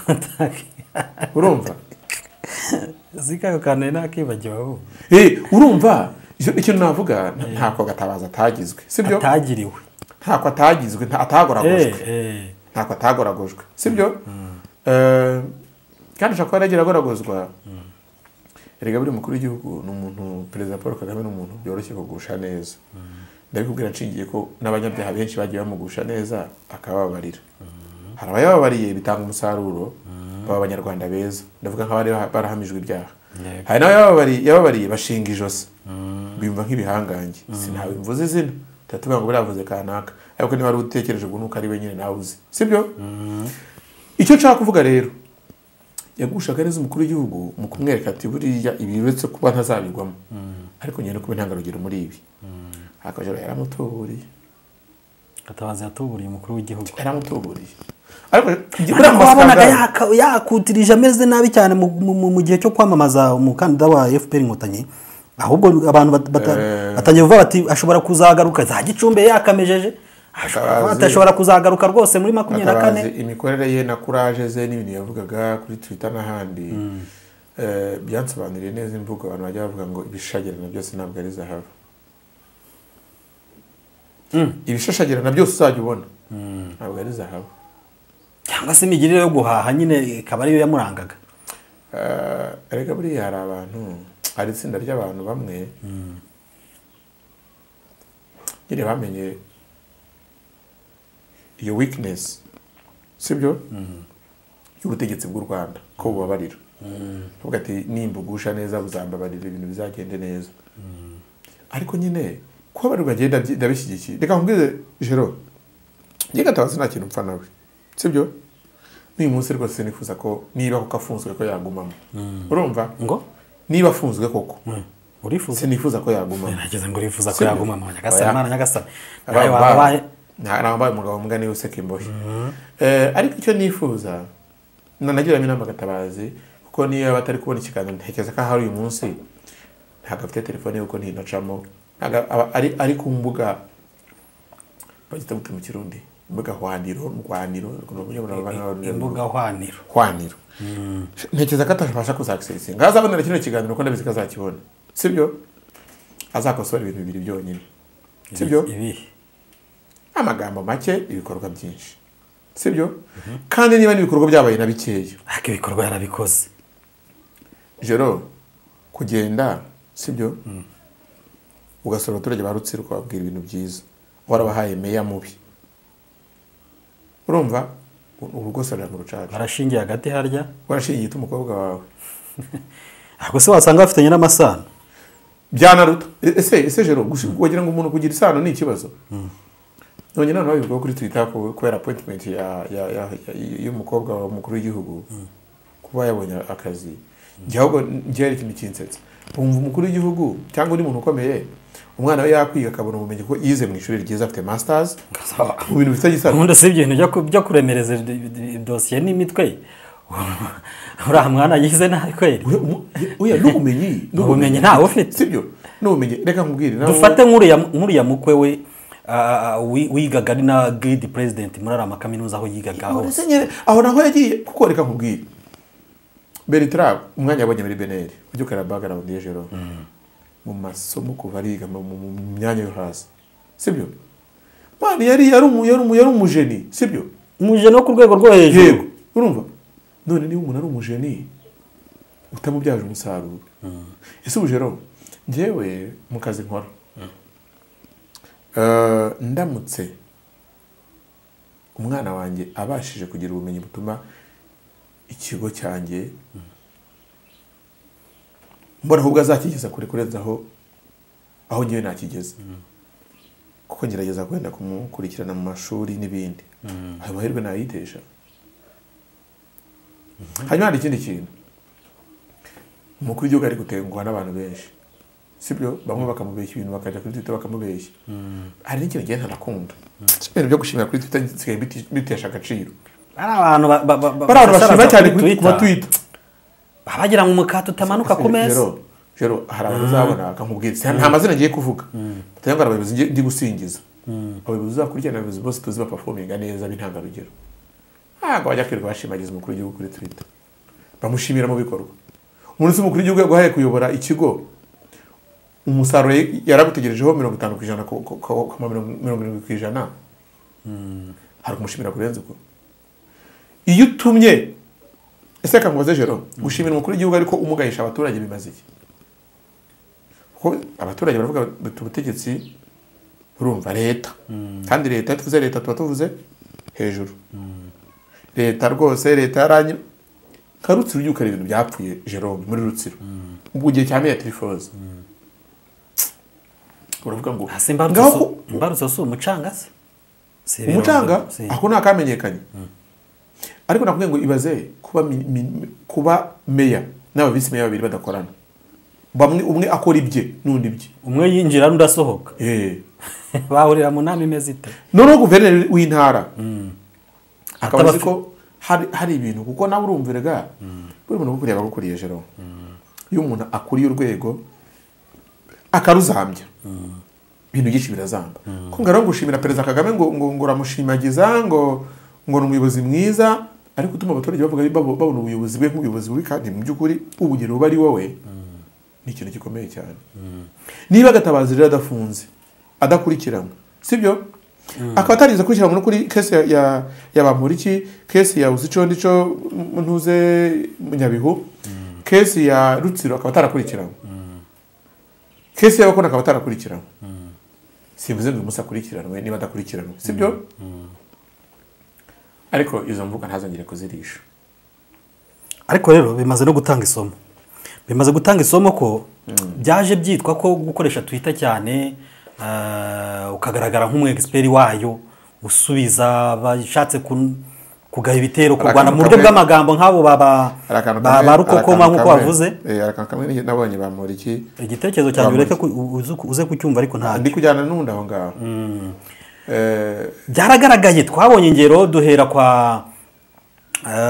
A: urumva
B: zikayo kanari nakibagiwe ahubwo
A: Eh, urumva icyo- ikintu navuga nta- ntako gatabaza atagizwe sibyo
B: atagiriwe
A: ntako atagizwe nta- atagoragojwe
B: Eh, eh.
A: ntako atagoragojwe sibyo Eh, kandi ushobora kuba yaragiye agoragozwa erega buri mukuru w'igihugu ni umuntu perezida paul kagame ni umuntu byoroshye kugusha neza ndabikubwira nshingiye ko n'abanyabyaha benshi bagiye bamugusha neza akababarira hari abayababariye bitanga umusaruro baba abanyarwanda beza ndavuga nk'abari barahamijwe ibyaha
B: Yego.
A: hari n'abayababariye yababariye bashinga ijosi bimva nk'ibihangange sinawe mvuze izina tuba ngo biravuze kanaka ariko niba wari utekereje ubwo nuko ari we nyine nawe uzi sibyo icyo nshaka kuvuga rero yagushagariza umukuru w'igihugu mu kumwereka ati buriya ibi uretse kuba ntazabigwamo ariko ngenda kuba intangarugero muri ibi akajoro yaramutuburiye
B: gatabazi yatuburiye umukuru w'igihugu
A: yaramutuburiye ariko buriya
B: ariko
A: mu
B: wabonaga
A: masakazaro-
B: yaka- yakutirije ameze nabi cyane mu- mu- mu- mu gihe cyo kwamamaza umukandida wa fpr inkotanyi ahubwo abantu bat- bata-
A: Eh.
B: batangiye kuvuga bati ashobora kuzagaruka za gicumbi yakamejeje
A: Gatabazi.
B: ashobora kuzagaruka rwose muri makumyabiri na kane
A: Gatabazi, imikorere ye na kuraje ze n'ibintu yavugaga kuri twitter n'ahandi eh, byansobanuriye neza imvugo abantu bajya bavuga ngo ibishashagirana byose ntabwo ari zahabu ibishashagirana byose uzajya ubona ntabwo ari zahabu
B: cyangwa se imigirire yo guhaha nyine ikaba ariyo yamurangaga
A: Eh, erega buriya hari abantu hari itsinda ry'abantu bamwe nyine bamenye iyo weakness sibyo y'ubutegetsi bw'u rwanda ko bubabarira tuvuga ati nimbugusha neza buzambabarira ibintu bizagende neza ariko nyine kuba bari bagenda ndabishyigikiye reka nkubwize jero njye gatabazi nta kintu mpfa nawe sibyo n'uyu munsi rwose nifuza ko niba koko afunzwe ko yagumamo urumva
B: ngo
A: niba afunzwe koko
B: urifuza
A: sinifuza ko yagumamo
B: nagize ngo urifuza ko
A: Sibyo.
B: yaguma mu nyagasani
A: Oya.
B: imana nyagasani
A: Abaye
B: nawe waba
A: umugabo.
B: ubaye
A: Nta- nabaye umugabo mbwa niwe useka imbohe Eh, ariko icyo nifuza nanagiramo inama gatabazi kuko niyo batari kubona ikiganiro ntekereza ko ahari uyu munsi ntabwo afite telefone ye kuko ntinacamo ntabwo aba- ari- ari ku mbuga bagita gute mu kirundi imbuga hwaniro rwaniro
B: imbuga hwaniro
A: hwaniro ntekereza ko atabasha kuzakisesinga azabonera kino kiganiro ko ndabizi ko azakibona sibyo azakosora ibintu bibiri byonyine sibyo
B: ibihe
A: amagambo make ibikorwa byinshi sibyo kandi niba n'ibikorwa byabaye na bikeya
B: ariko ibikorwa yarabikoze
A: jero kugenda sibyo ugasura abaturage ba rutsiro ukababwira ibintu byiza warabahaye meya mubi urumva urugosorera mu rucaca
B: barashingiye hagati harya
A: warashingiye ita umukobwa wawe
B: ariko se wasanga bafitanye n'amasano
A: byanaruta E- ese ese jero gushi- wagira ngo umuntu kugira isano ni ikibazo none noneho bivuga kuri twitter ku- kubera appointment ya ya ya- ya- y'umukobwa wa mukuru w'igihugu kuba yabonye akazi njye ahubwo njye hari ikintu kinsetsa wumva umukuru w'igihugu cyangwa undi muntu ukomeye umwana we yakwiga akabona ubumenyi ko yize mu ishuri ryiza afite masters mu bintu bifitanye isano
B: ubundi si ibintu byo ku- byo kuremereza id- id- dosiye n'imitwe uriya mwana yize nabi kweri
A: Oya, umu- oya, n'ubumenyi
B: ubumenyi ntawe ufite
A: sibyo n'ubumenyi reka nkubwire nawe
B: dufate nk'uriya nk'uriya mukwe we ah, ah, wi- wigaga ari na giridi perezidenti muri ariya makaminuza aho yigaga hose
A: Musenyeri, aho naho yagiye kuko reka nkubwire bertrand umwanya yabonye muri beneri ujya ukareba background ye jero mu masomo kuva ariga mu mu- mu myanya yo hasi sibyo mani yari yari umu- yari umu- yari umujeni sibyo
B: umujene wo ku rwego rwo hejuru
A: yego urumva none niba umuntu ari umujeni utamubyaje umusaruro ese ubujero njyewe mu kazi nkora Eh, ndamutse umwana wanjye abashije kugira ubumenyi butuma ikigo cyanjye mbona ahubwo azakigeza kure kurenza aho aho ngewe nakigeze kuko ngerageza kwenda kumukurikirana mu mashuri n'ibindi ayo mahirwe nayitesha hanyuma hari ikindi kintu umukuru w'igihugu ari gutenguha n'abantu benshi sibyo bamwe bakamubeshya ibintu bakajya kuri twitter bakamubeshya hari n'ikintu ngenda ntanakunda ibintu byo gushimira kuri twitter nsigaye biti- bitesha agaciro
B: ari abantu ba- ba- ba-
A: bari abantu bashima
B: basaraza
A: cyane
B: kuri
A: kuri- ku
B: Twitter.
A: matwita
B: baba bagira ngo umukate utamanuka ku meza
A: Jero, jero hari abantu uzabona bakamubwira ati, nta mazina ngiye kuvuga batanga ngo hari abayobozi ngiye- ndi gusingiza abayobozi uzakurikirana abayobozi bose tuzi bapafominga neza b'intangarugero ntabwo bajya kwirirwa bashimagiza umukuru w'igihugu kuri twitter bamushimira mu bikorwa umuntu se umukuru w'igihugu yaguhaye kuyobora ikigo umusaruro ye- yaragutegerejeho mirongo itanu ku ijana ku- ku- ku- ku- mirongo mirongo irindwi ku ijana hari kumushimira kurenza ubwo iyo utumye ese reka nkubaze jero gushimira umukuru w'igihugu ariko umugahisha abaturage bimaze iki kuko abaturage baravuga bati ubutegetsi urumva leta kandi leta iyo tuvuze leta tuba tuvuze hejuru leta rwose leta yaranyu nka rutsiro ubyuka ibintu byapfuye jerome muri rutsiro mu gihe cya meya tirifoze uravuga ngo
B: hasi
A: ngaho ku-
B: imbarutso si umucanga se Si ibirondo,
A: umucanga
B: si.
A: ako ntakamenyekanye ariko nakubwiye ngo ibaze kuba mi- mi- kuba meya n'aba visi meya babiri badakorana bamwe umwe akora ibye n'undi ibye
B: umwe yinjira n'undi asohoka
A: Eh.
B: bahurira mu nama imeze ite
A: noneho guverineri w'intara akaba
B: Ataba
A: azi ko hari hari ibintu kuko nawe urumviraga buri muntu ukuriye aba agukuriye jero iyo umuntu akuriye urwego akaruzambya ibintu byinshi birazamba ko ngara gushimira perezida kagame ngo ngo ngo uramushimagiza ngo ngo ni umuyobozi mwiza ariko utuma abaturage bavuga babo- babona ubuyobozi bwe nk'ubuyobozi bubi kandi mu by'ukuri ubugero buba ari wowe ni ikintu gikomeye cyane niba gatabazi rero adafunze adakurikiranwa sibyo akaba atarigeze akurikiranwa no kuri kesi ya- ya ya bamporiki kesi ya uzicondico ntuze nyabihu kesi ya rutsiro akaba atarakurikiranwa kesi y'abakora akaba atarakurikiranwa simvuze ngo uyu munsi akurikiranwe niba adakurikiranwe sibyo ariko izo mvuga ntazongere kuzirisha
B: ariko rero bimaze no gutanga isomo bimaze gutanga isomo ko byaje byitwa ko gukoresha twitter cyane ah, ukagaragara nk'umu expert wayo usubiza abashatse kun- kugaba ibitero ku
A: Hari
B: Rwanda
A: akantu
B: mu buryo
A: kamwe-
B: bw'amagambo nk'abo baba
A: Hari akantu
B: ba-
A: kamwe-
B: ba
A: hari
B: rukokoma
A: akantu
B: nk'uko
A: kamwe-
B: wavuze
A: eh, hari akantu kamwe nabonye bamporiki
B: igitekerezo cyanjye
A: Bamuri.
B: ureke ku- u- uze ku- uze kucyumva ariko ntabwo
A: ndi kujyana n'undi aho ngaho Eh,
B: byaragaragaye twabonye ingero duhera kwa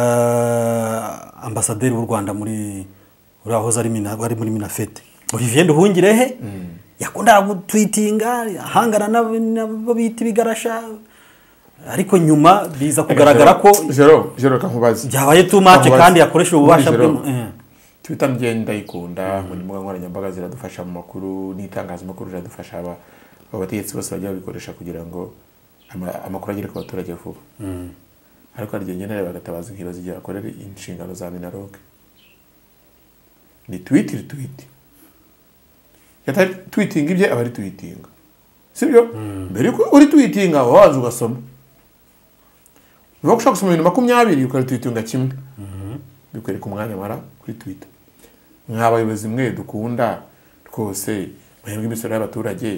B: eh, ambasaderi w'u rwanda muri uriya wahoze ari mina- wari muri minafete olivier duhungirehe yakundaga gutwitinga ahangana n'abo n'abo bita ibigarasha ariko nyuma biza kugaragara ko
A: jero jero reka nkubaze
B: Byabaye too much
A: Nkubaze.
B: kandi yakoresha ububasha
A: Jero,
B: bwe- eh.
A: Twitter ngenda ndayikunda mu mbuga nkoranyambaga ziradufasha mu makuru n'itangazamakuru riradufasha aba aba bategetsi bose bajya babikoresha kugira ngo ama- amakuru agere ku baturage vuba ariko hari igihe ngenda reba gatabazi nkibaza igihe akorera inshingano za minaroke ni twiti twiti yatari twitinga ibye aba ari twitinga sibyo mbere yuko uri twitinga wabanza ugasoma niba ushaka gusoma ibintu makumyabiri ukora twitinga kimwe bikwereka umwanya amara kuri twita mwa bayobozi mwe dukunda twose mwebwe imisoro y'abaturage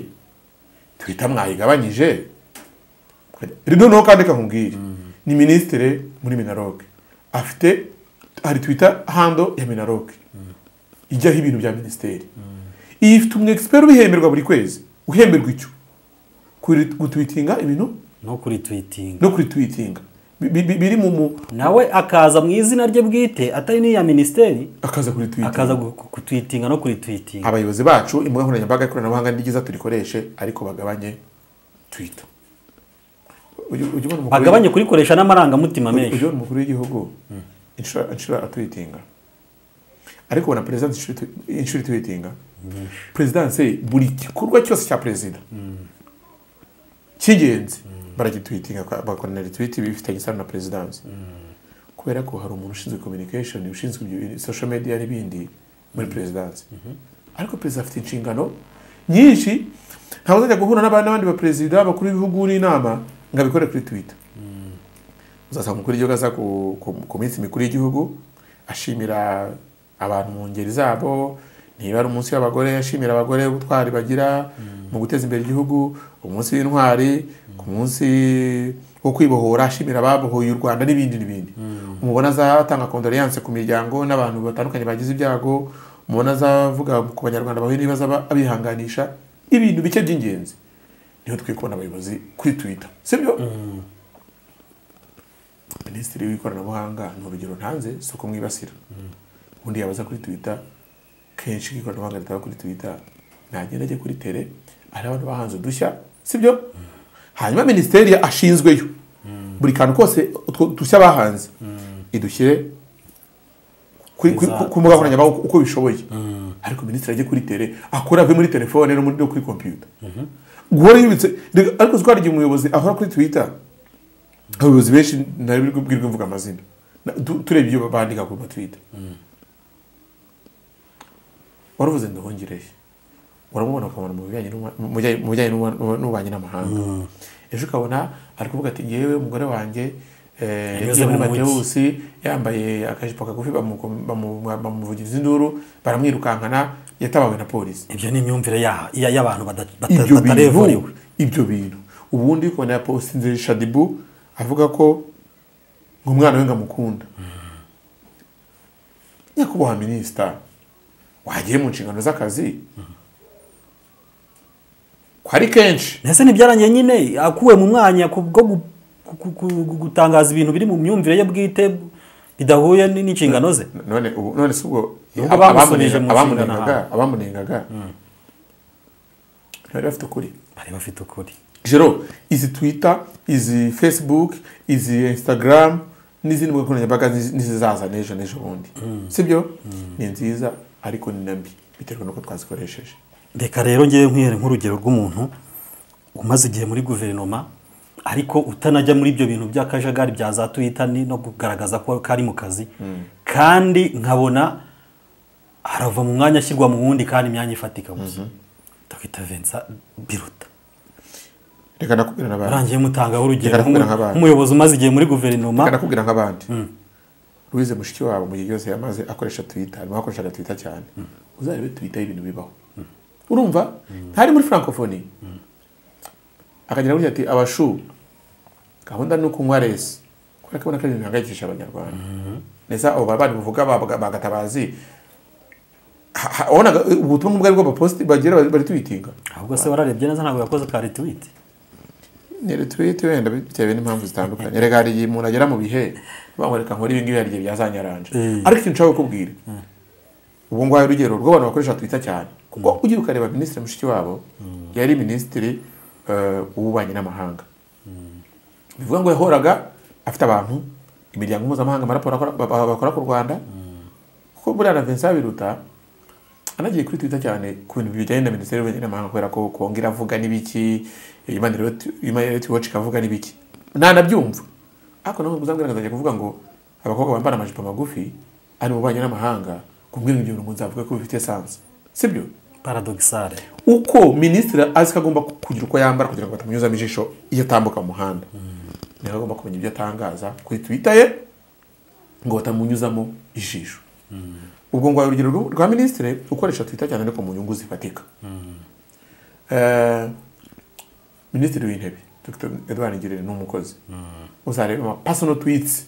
A: twita mwayigabanyije rero noneho kandi kakubwira ni minisitiri muri minaroke afite hari twita hando ya minaroke ijyaho ibintu bya minisiteri iyi ifite umu egisiperi ubihemberwa buri kwezi uhemberwa icyo Kuri- gutwitinga ibintu
B: no kuri twitinga
A: no kuri twitinga Bi- bi- bi- biri mu mu-
B: nawe akaza mu izina rye bwite atari n'iya minisiteri
A: akaza kuri twitinga
B: akaza gu- gu- kutwitinga no kuri twitinga
A: abayobozi bacu imbuga nkoranyambaga ikoranabuhanga ni ryiza turikoreshe ariko bagabanye twita Ujya- ujya ubona umukuru
B: bagabanye kurikoresha n'amarangamutima
A: w'igihugu- ujya
B: menshi
A: ubona umukuru w'igihugu inshuro inshuro atwitinga ariko ubona perezidansi inshuro itu- inshuro itwitinga perezidansi buri gikorwa cyose cya perezida cy'ingenzi baragitwitinga kwa- bakorana retwiti bifitanye isano na perezidansi kubera ko hari umuntu ushinzwe communication ushinzwe ibyo bintu social media n'ibindi muri perezidansi ariko perezida afite inshingano nyinshi ntabwo uzajya guhura n'aba- n'abandi baperezida abakuru b'ibihugu n'inama ngo abikore kuri twitter uzasanga umukuru w'igihugu aza ku- ku- ku minsi mikuru y'igihugu ashimira abantu mu ngeri zabo niba ari umunsi w'abagore ashimira abagore ubutwari bagira mu guteza imbere igihugu umunsi w'intwari ku munsi wo kwibohora ashimira ababohoye u rwanda n'ibindi n'ibindi umubona azatanga kondoleyanse ku miryango n'abantu batandukanye bagize ibyago umubona azavuga ku banyarwanda bahuye n'ibibazo aba- abihanganisha ibintu bike by'ingenzi niho twiye kubona abayobozi kuri twitter sibyo minisitiri w'ikoranabuhanga ni urugero ntanze si uko mwibasira ubundi yabaza kuri twita kenshi ikoranabuhanga ritaba kuri twita nagenda ajye kuri tere hari abantu bahanze udushya sibyo hanyuma minisiteri ashinzweyo buri kantu kose utwo dushya bahanze idushyire kuri- kuri-
B: Iza-
A: ku mbuga nkoranyambaga uko- uko bishoboye ariko minisitiri ajye kuri tere akore ave muri telefone no muri- no kuri kompiyuta guhora yibitse ariko twari igihe umuyobozi ahora kuri twita abayobozi benshi nari biri kubwirwa imvuga amazina Na- tu- turebye ibyo bandika ku matwita waravuze ndahongereye uramubona ukamubona mu bijyanye n'uma- mu bijyanye- mu bijyanye n'uma- n'ububanyi n'amahanga ejo ukabona ari kuvuga ati yewe umugore wanjye eh, yagiye muri
B: mu mujyi."
A: matebusi yambaye akajipo kagufi bamu- bamu- bamuvugiriza induru baramwirukankana yatabawe na polisi
B: ibyo ni imyumvire ya- ya- y'abantu bata- bata-
A: ibyo bintu
B: batarevuriwe
A: ibyo bintu ubundi kubona yapostinze shadibu avuga ko umwana we ngo amukunda nyakubahwa minisita wagiye mu nshingano z'akazi ko ari kenshi
B: mbese ntibyarangiye nyine akuwe mu mwanya ku bwo gu- ku- ku- ku- gutangaza ibintu biri mu myumvire ye bwite bidahuye n- n'inshingano ze
A: none ubu none si ubwo
B: Nubwo bamusubije mu
A: abamunenga-
B: nshingano
A: abamunengaga abamunengaga ntibari bafite ukuri
B: bari bafite ukuri
A: jero izi twita izi facebook izi instagram n'izindi mbuga nkoranyambaga nizi- nizizaza n'ejo n'ejo bundi sibyo ni nziza ariko ni na mbi biterwa n'uko twazikoresheje
B: reka rero ngewe nkwihere nk'urugero rw'umuntu umaze igihe muri guverinoma ariko utanajya muri ibyo bintu by'akajagari bya za twita ni no kugaragaza ko ko ari mu kazi kandi nkabona arava mu mwanya ashyirwa mu wundi kandi imyanya ifatika gusa ndakwita vensa biruta
A: reka nakubwira n'abandi
B: arangiye mutangaho urugero
A: Reka nakubwira
B: nk'umu-
A: nk'abandi.
B: nk'umuyobozi umaze igihe muri guverinoma
A: reka nakubwira nk'abandi louise mushiki wabo mu gihe cyose yamaze akoresha twita arimo akoreshaga twita cyane uzarebe twita ibintu bibaho urumva ntari muri francophonie akagira gutya ati abashu gahunda ni ukunywa resi kubera ko ubona ko ari ibintu bihangayikisha abanyarwanda ndetse abo bavandimwe bavuga ba- bagatabazi ha- ha- wabonaga ubutumwa ubwo aribwo bapositi bagira bari- bari twitinga
B: ahubwo se wararebye neza ntabwo yakoze ka retweet
A: ni retweet wenda bitewe n'impamvu zitandukanye reka hari igihe umuntu agera mu bihe bamwe reka nkora ibi ngibi hari igihe byazanyaranje ariko ikintu nshaka kukubwira ubu ngubu urugero rw'abantu bakoresha twita cyane kuko ugiye ukareba minisitiri mushiki wabo yari minisitiri eh, w'ububanyi n'amahanga bivuga ngo yahoraga afite abantu imiryango mpuzamahanga amaraporo akora- ba- ba- bakora ku rwanda kuko buriya na vincent biruta anagiye kuri twita cyane ku bintu bijyanye na minisiteri y'ububanyi n'amahanga kubera ko kongera avuga n'ibiki imanireti wacu ikavuga n'ibiki ntanabyumva ariko nawe muzambwira nkazajya kuvuga ngo abakobwa bambara amajipo magufi ari mu bubanyi n'amahanga kumbwira ngo ibyo bintu nzavuga ko bifite sansi sibyo
B: paradogisale
A: uko minisitiri azi ko agomba kugira uko yambara kugira ngo batamunyuzamo ijisho iyo atambuka mu muhanda niho agomba kumenya ibyo atangaza kuri twita ye ngo batamunyuzamo ijisho ubwo ngo urugero rw- rwa minisitiri ukoresha twita cyane ariko mu nyungu zifatika Eh, minisitiri w'intebe dr edouard ngirente ni umukozi uzareba amapasono twitsi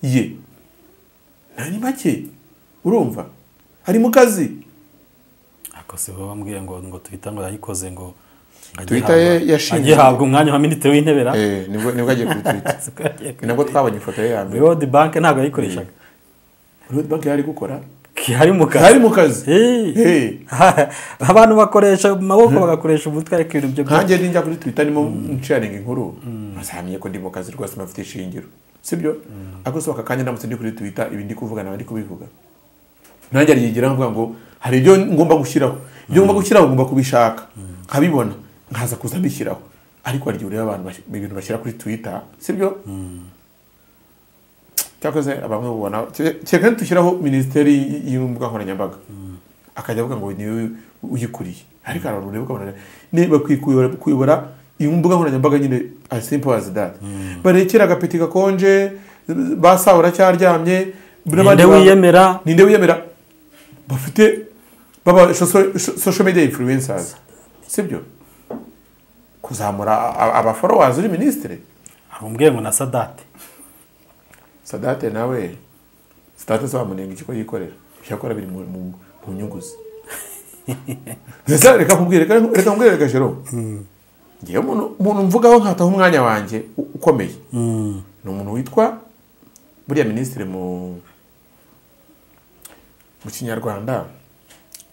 A: ye nta ni make urumva ari mu kazi
B: ako si bo bambwiye ngo ngo twita ngo yayikoze ngo ngo ajye
A: Twitter ye
B: ahabwa-
A: yashinzwe-
B: ajye ahabwa umwanya wa minisitiri w'intebe ra
A: Eh, nibwo nibwo agiye kuri twita
B: Siko agiye
A: ni nabwo twabonye ifoto ye ya mbere
B: World Bank ntabwo yayikoreshaga
A: road bank yari gukora
B: hari mu kazi
A: yari mu kazi
B: Eh.
A: Eh.
B: abantu bakoresha amaboko bagakoresha umutwe ariko ibintu byo
A: nkanjye ninjya kuri twita nimo nsharinga inkuru ntazamenye ko ndi mu kazi rwose mpafite ishingiro sibyo ariko si aka kanya ndamutse ndi kuri twita ibi ndi kuvuga nawe ndi kubivuga nanjye ariyigira mvuga ngo hari ibyo ngomba gushyiraho ibyo ngomba gushyiraho ngomba kubishaka nkabibona nkaza kuza mbishyiraho ariko hari igihe ureba abantu bas- ibintu bashyira kuri twita sibyo cyakoze bamwe bubona kereka ntitushyiraho minisiteri y'imbuga nkoranyambaga akajya avuga ngo niwe uyikuriye ariko hari abantu ureba ukabona ne bakwiye kuyobora- kuyobora iyi mbuga nkoranyambaga nyine as simple as that barekera agapeti gakonje ba sawa uracyaryamye
B: ninde wiyemera
A: ninde wiyemera bafite baba soso- social media influencers sibyo kuzamura a- aba followers uri minisitiri
B: arumbwiye ngo na sadate
A: sadate nawe sadate se wamunenga ikigo yikorera ibyo akora biri mu- mu mu nyungu ze Ndetse reka nkubwire reka reka nkubwire reka jero ngewe umuntu umuntu mvugaho nkataho umwanya wanjye u- ukomeye ni umuntu witwa buriya minisitiri mu mu kinyarwanda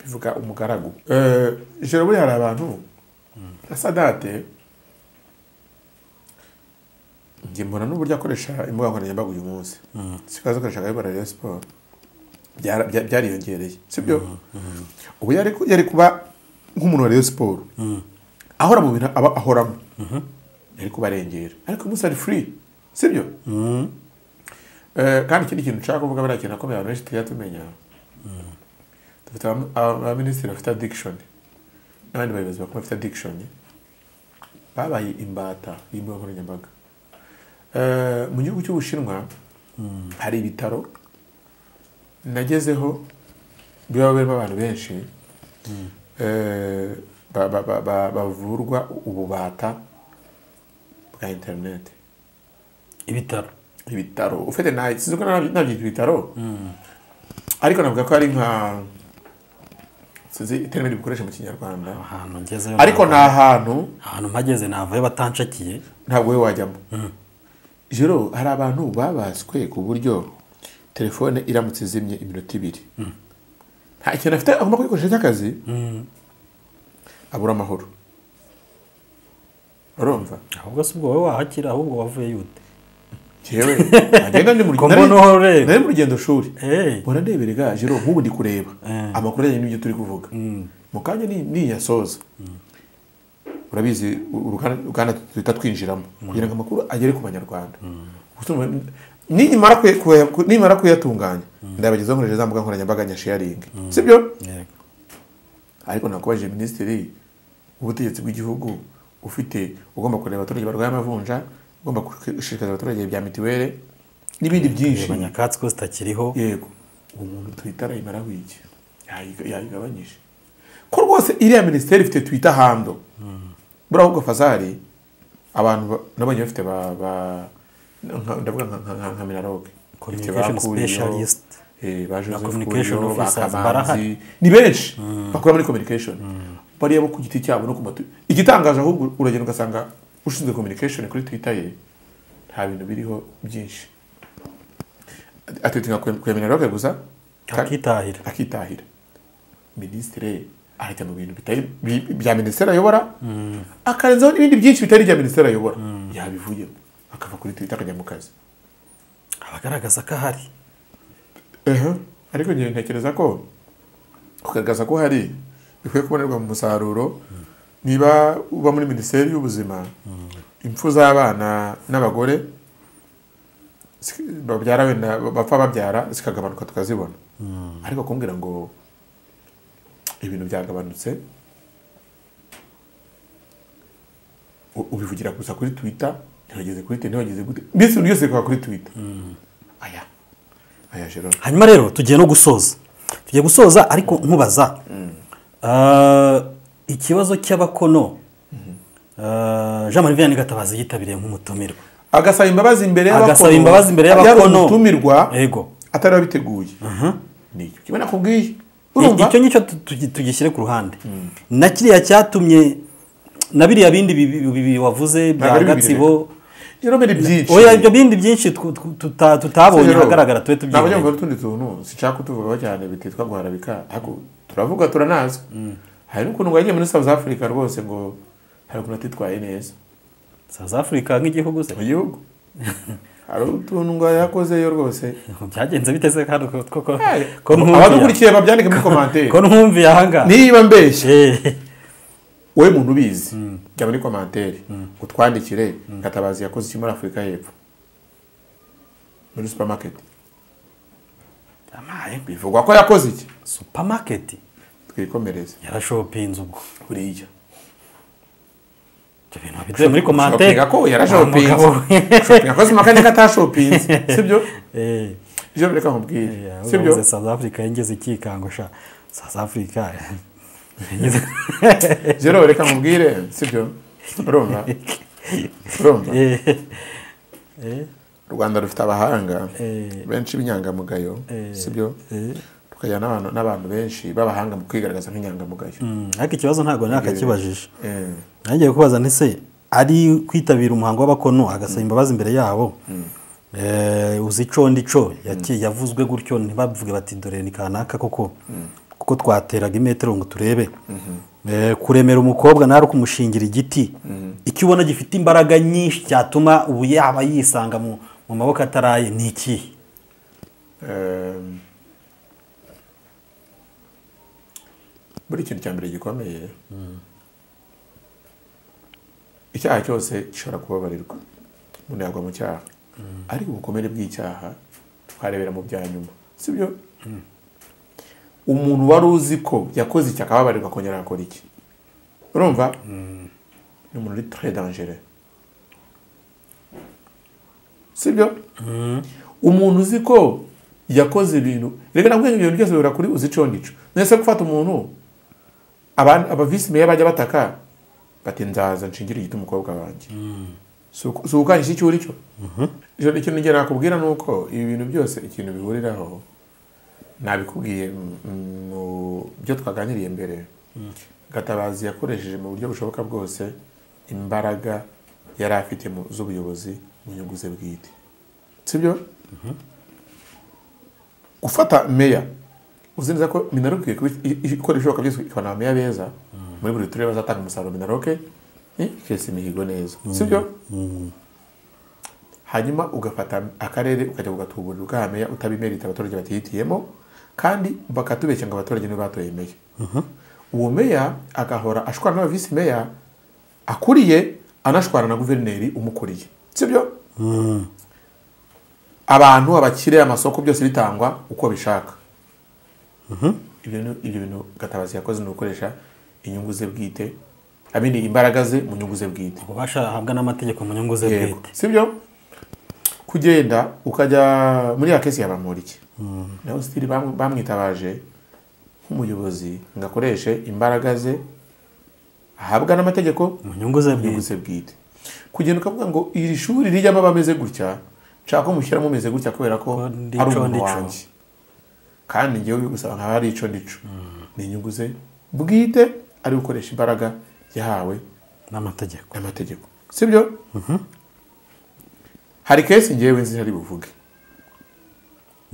A: bivuga umugaragu Eh, jero buriya hari abantu na sadate njye mbona n'uburyo akoresha imbuga nkoranyambaga uyu munsi sikaza akoresha akabibara rero siporo Byara- bya- byariyongereye sibyo ubu yari ku- yari kuba nk'umuntu wa rero siporo ahora mu bintu aba ahoramo yari kubarengera ariko uyu munsi ari free sibyo Eh, kandi ikindi kintu nshaka kuvuga buriya kintu akomeye abantu benshi tujya tumenya dufite abaminisitiri bafite addiction n'abandi bayobozi bakuru bafite adikishoni babaye imbata y'imbuga nkoranyambaga Eh, mu gihugu cy'ubushinwa hari ibitaro nagezeho biba birimo abantu benshi eh, ba- ba- ba- ba- bavurwa ububata bwa interineti
B: ibitaro
A: ibitaro ufite nayo sinzi ko nabyo- nabyita ibitaro ariko navuga ko ari nka sinzi iterambere rikoresha mu kinyarwanda
B: ahantu ngezeyo
A: ariko ni
B: ntabwo-
A: ahantu
B: ahantu mpageze navayo batanshakiye
A: ntabwo we wajyamo jero hari abantu babaswe ku buryo telefone iramutse izimye iminota ibiri nta kintu afite agomba kuyikoresha cy'akazi abura amahoro urumva
B: ahubwo si ubwo wowe wahakira ahubwo wavuye yute
A: jewe nagenda ndi mu
B: Ngo mboneho rero.
A: nari mu rugendo shuri
B: Eh.
A: mpora ndeberega jero nk'ubu ndi kureba
B: Eh.
A: amakuru ajyanye n'ibyo turi kuvuga mu kanya ni- niyasoza urabizi u- uruganda uruganda duhita twinjiramo kugira ngo amakuru agere ku banyarwanda Gusa mu- nimara kuya- kuya- ku- nimara kuyatunganya ndabagezaho nkoresheje za mbuga nkoranyambaga nka sharingi sibyo
B: yego
A: ariko nakubajije minisitiri w'ubutegetsi bw'igihugu ufite ugomba kureba abaturage barwaye amavunja ugomba gushishikariza abaturage ibya mitiweli n'ibindi byinshi
B: reba nyakatsi ko zitakiriho
A: yego uwo muntu twita arayimara wiki yayigabanyije ko rwose iriya minisiteri ifite twita hando buriya ahubwo fazari abantu ba- nabonye bafite ba- ba- nka- ndavuga nka- nka- nka- nka minaloge
B: Communication specialist. Na communication officers barahari.
A: ni benshi bakora muri communication bariya bo ku giti cyabo no ku matu igitangaje ahubwo uragenda ugasanga ushinzwe communication kuri twitter ye nta bintu biriho byinshi atwitinga kwemera roke gusa
B: akitahira
A: akitahira minisitiri arajya mu bintu bitari bi- bya minisiteri ayobora akarenzaho n'ibindi byinshi bitari ibya minisiteri ayobora yabivuyemo akava kuri twita akajya mu kazi
B: abagaragaza ko ahari
A: ariko ngewe ntekereza ko kugaragaza ko hari bikwiye kubonerwa mu musaruro niba uba muri minisiteri y'ubuzima impfu z'abana n'abagore zi- babyara wenda bapfa babyara zikagabanuka tukazibona ariko kumbwira ngo ibintu byagabanutse u- ubivugira gusa kuri twitter ntiwageze kuri twitter ntiwageze gute mbese ibintu byose bikaba kuri twitter aya aya jerome
B: hanyuma rero tugiye no gusoza tugiye gusoza ariko nkubaza Ah, ikibazo cy'abakono Ah, jean marie vianney gatabazi yitabiriye nk'umutumirwa
A: agasaba imbabazi imbere y'abakono
B: agasaba imbabazi imbere
A: yari
B: y'abakono
A: umutumirwa
B: yego
A: atari abiteguye nicyo kimwe nakubwiye
B: I-
A: urumva
B: icyo ngicyo tu- tugi- tugishyire ku ruhande na kiriya cyatumye na biriya bindi bibi- bibi wavuze bya
A: ari bibiri
B: gatsibo
A: jerome ni byinshi
B: oya ibyo bindi byinshi tw- tw- tuta- tutabonye
A: Jerome,
B: ahagaragara tube
A: ntabwo njya ngo
B: tubyiboneye
A: utundi tuntu sinshaka kutuvugaho cyane bititwa guharabika ariko turavuga turanazi hari n'ukuntu ngo yagiye muri south africa rwose ngo hari ukuntu atitwaye neza
B: south africa nk'igihugu se
A: mu gihugu hari utuntu ngo yakozeyo rwose
B: byagenze biteze kandi ko- ko- ko- ko nkumviye
A: abadukurikiye babyandike muri komantere
B: ko nkumviye ahangaha
A: niba mbeshye
B: Eh,
A: wowe muntu ubizi jya muri komantere utwandikire gatabazi yakoze iki muri afurika y'epfo muri supamaketi
B: amaye
A: bivugwa ko yakoze iki
B: supermarket
A: twikomereze
B: yarashopinze ubwo
A: buriya
B: ibyo bintu biduye muri komante
A: Shopinga ko yarashopinze Shopinga akoze amakaneka atashopinze sibyo ijoro reka nkubwire sibyo
B: sibyo south africa yengeze ikikango sha south africa
A: ijoro reka nkubwire sibyo urumva urumva
B: Eh,
A: u rwanda rufite abahanga
B: Eh.
A: benshi b'inyangamugayo sibyo tukagira n'abantu n'abantu benshi b'abahanga mu kwigaragaza nk'inyangamugayo
B: mm, ariko ikibazo ntabwo nakakibajije
A: Eh.
B: nagiye kubaza ntese ari kwitabira umuhango w'abakono agasaba imbabazi imbere yabo Eh, uzi ico ndico yaki- yavuzwe gutyo ntibavuge bati dore ni kanaka koko kuko twateraga imetero ngo turebe Eh, kuremera umukobwa nawe ari ukumushingira igiti icyo ubona gifite imbaraga nyinshi cyatuma ubu yaba yisanga mu mu maboko ataraye ni ikihe
A: Ehm, buri kintu cya mbere gikomeye icyaha cyose gishobora kubabarirwa umuntu yagwa mu cyaha ariko ubukomere bw'icyaha twarebera mu bya nyuma sibyo umuntu wari uzi ko yakoze iki akababarirwa akongera agakora iki urumva ni umuntu uri très dangereux sibyo umuntu uzi ko yakoze ibintu reka nabwo ibyo bintu byose bibura kuri uzi ico n'ico nese gufata umuntu abantu abavisi meya bajya bataka bati nzaza nshingire igiti umukobwa wanjye si uku- si ukukanyisha icyo uri cyo ijoro ikintu ngera nakubwira ni uko ibi bintu byose ikintu bihuriraho nabikubwiye m- m- mu byo twaganiriye mbere gatabazi yakoresheje mu buryo bushoboka bwose imbaraga yari afite mu- z'ubuyobozi mu nyungu ze bwite sibyo gufata meya uzi neza ko minaroke ikwi- i- i- ikora ibishoboka byose ikabona abameya beza muri buri turere bazatanga umusaruro minaroke eh, ikesa imihigo neza sibyo hanyuma ugafata akarere ukajya kugatuburira ukahamenya utabimerita abaturage batihitiyemo kandi bakatubeshya ngo abaturage nibo batoye meya uwo meya agahora ashwana n'aba visi meya akuriye anashwana na guverineri umukuriye sibyo abantu abakire amasoko byose bitangwa uko bishaka ibyo ni- ibyo bintu gatabazi yakoze ni ugukoresha inyungu ze bwite abindi imbaraga ze mu nyungu ze bwite
B: ububasha ahabwa n'amategeko mu nyungu ze
A: Yego.
B: bwite
A: sibyo kugenda ukajya muri ya kesi yabamuriki nawe sitiri bam- bamwitabaje nk'umuyobozi ngo akoreshe imbaraga ze ahabwa n'amategeko
B: mu nyungu ze
A: inyungu
B: bwite
A: ze bwite kugenda ukavuga ngo iri shuri rijyamo abameze gutya nshaka ko mushyiramo umeze gutya kubera ko
B: Ko ndico,
A: ari umuntu
B: ndico.
A: wanjye kandi ngewe bigusaba nkaba ari ico ndico ni inyungu ze bwite ari gukoresha imbaraga yahawe
B: n'amategeko
A: amategeko sibyo hari kesi ngewe nzi hari buvuge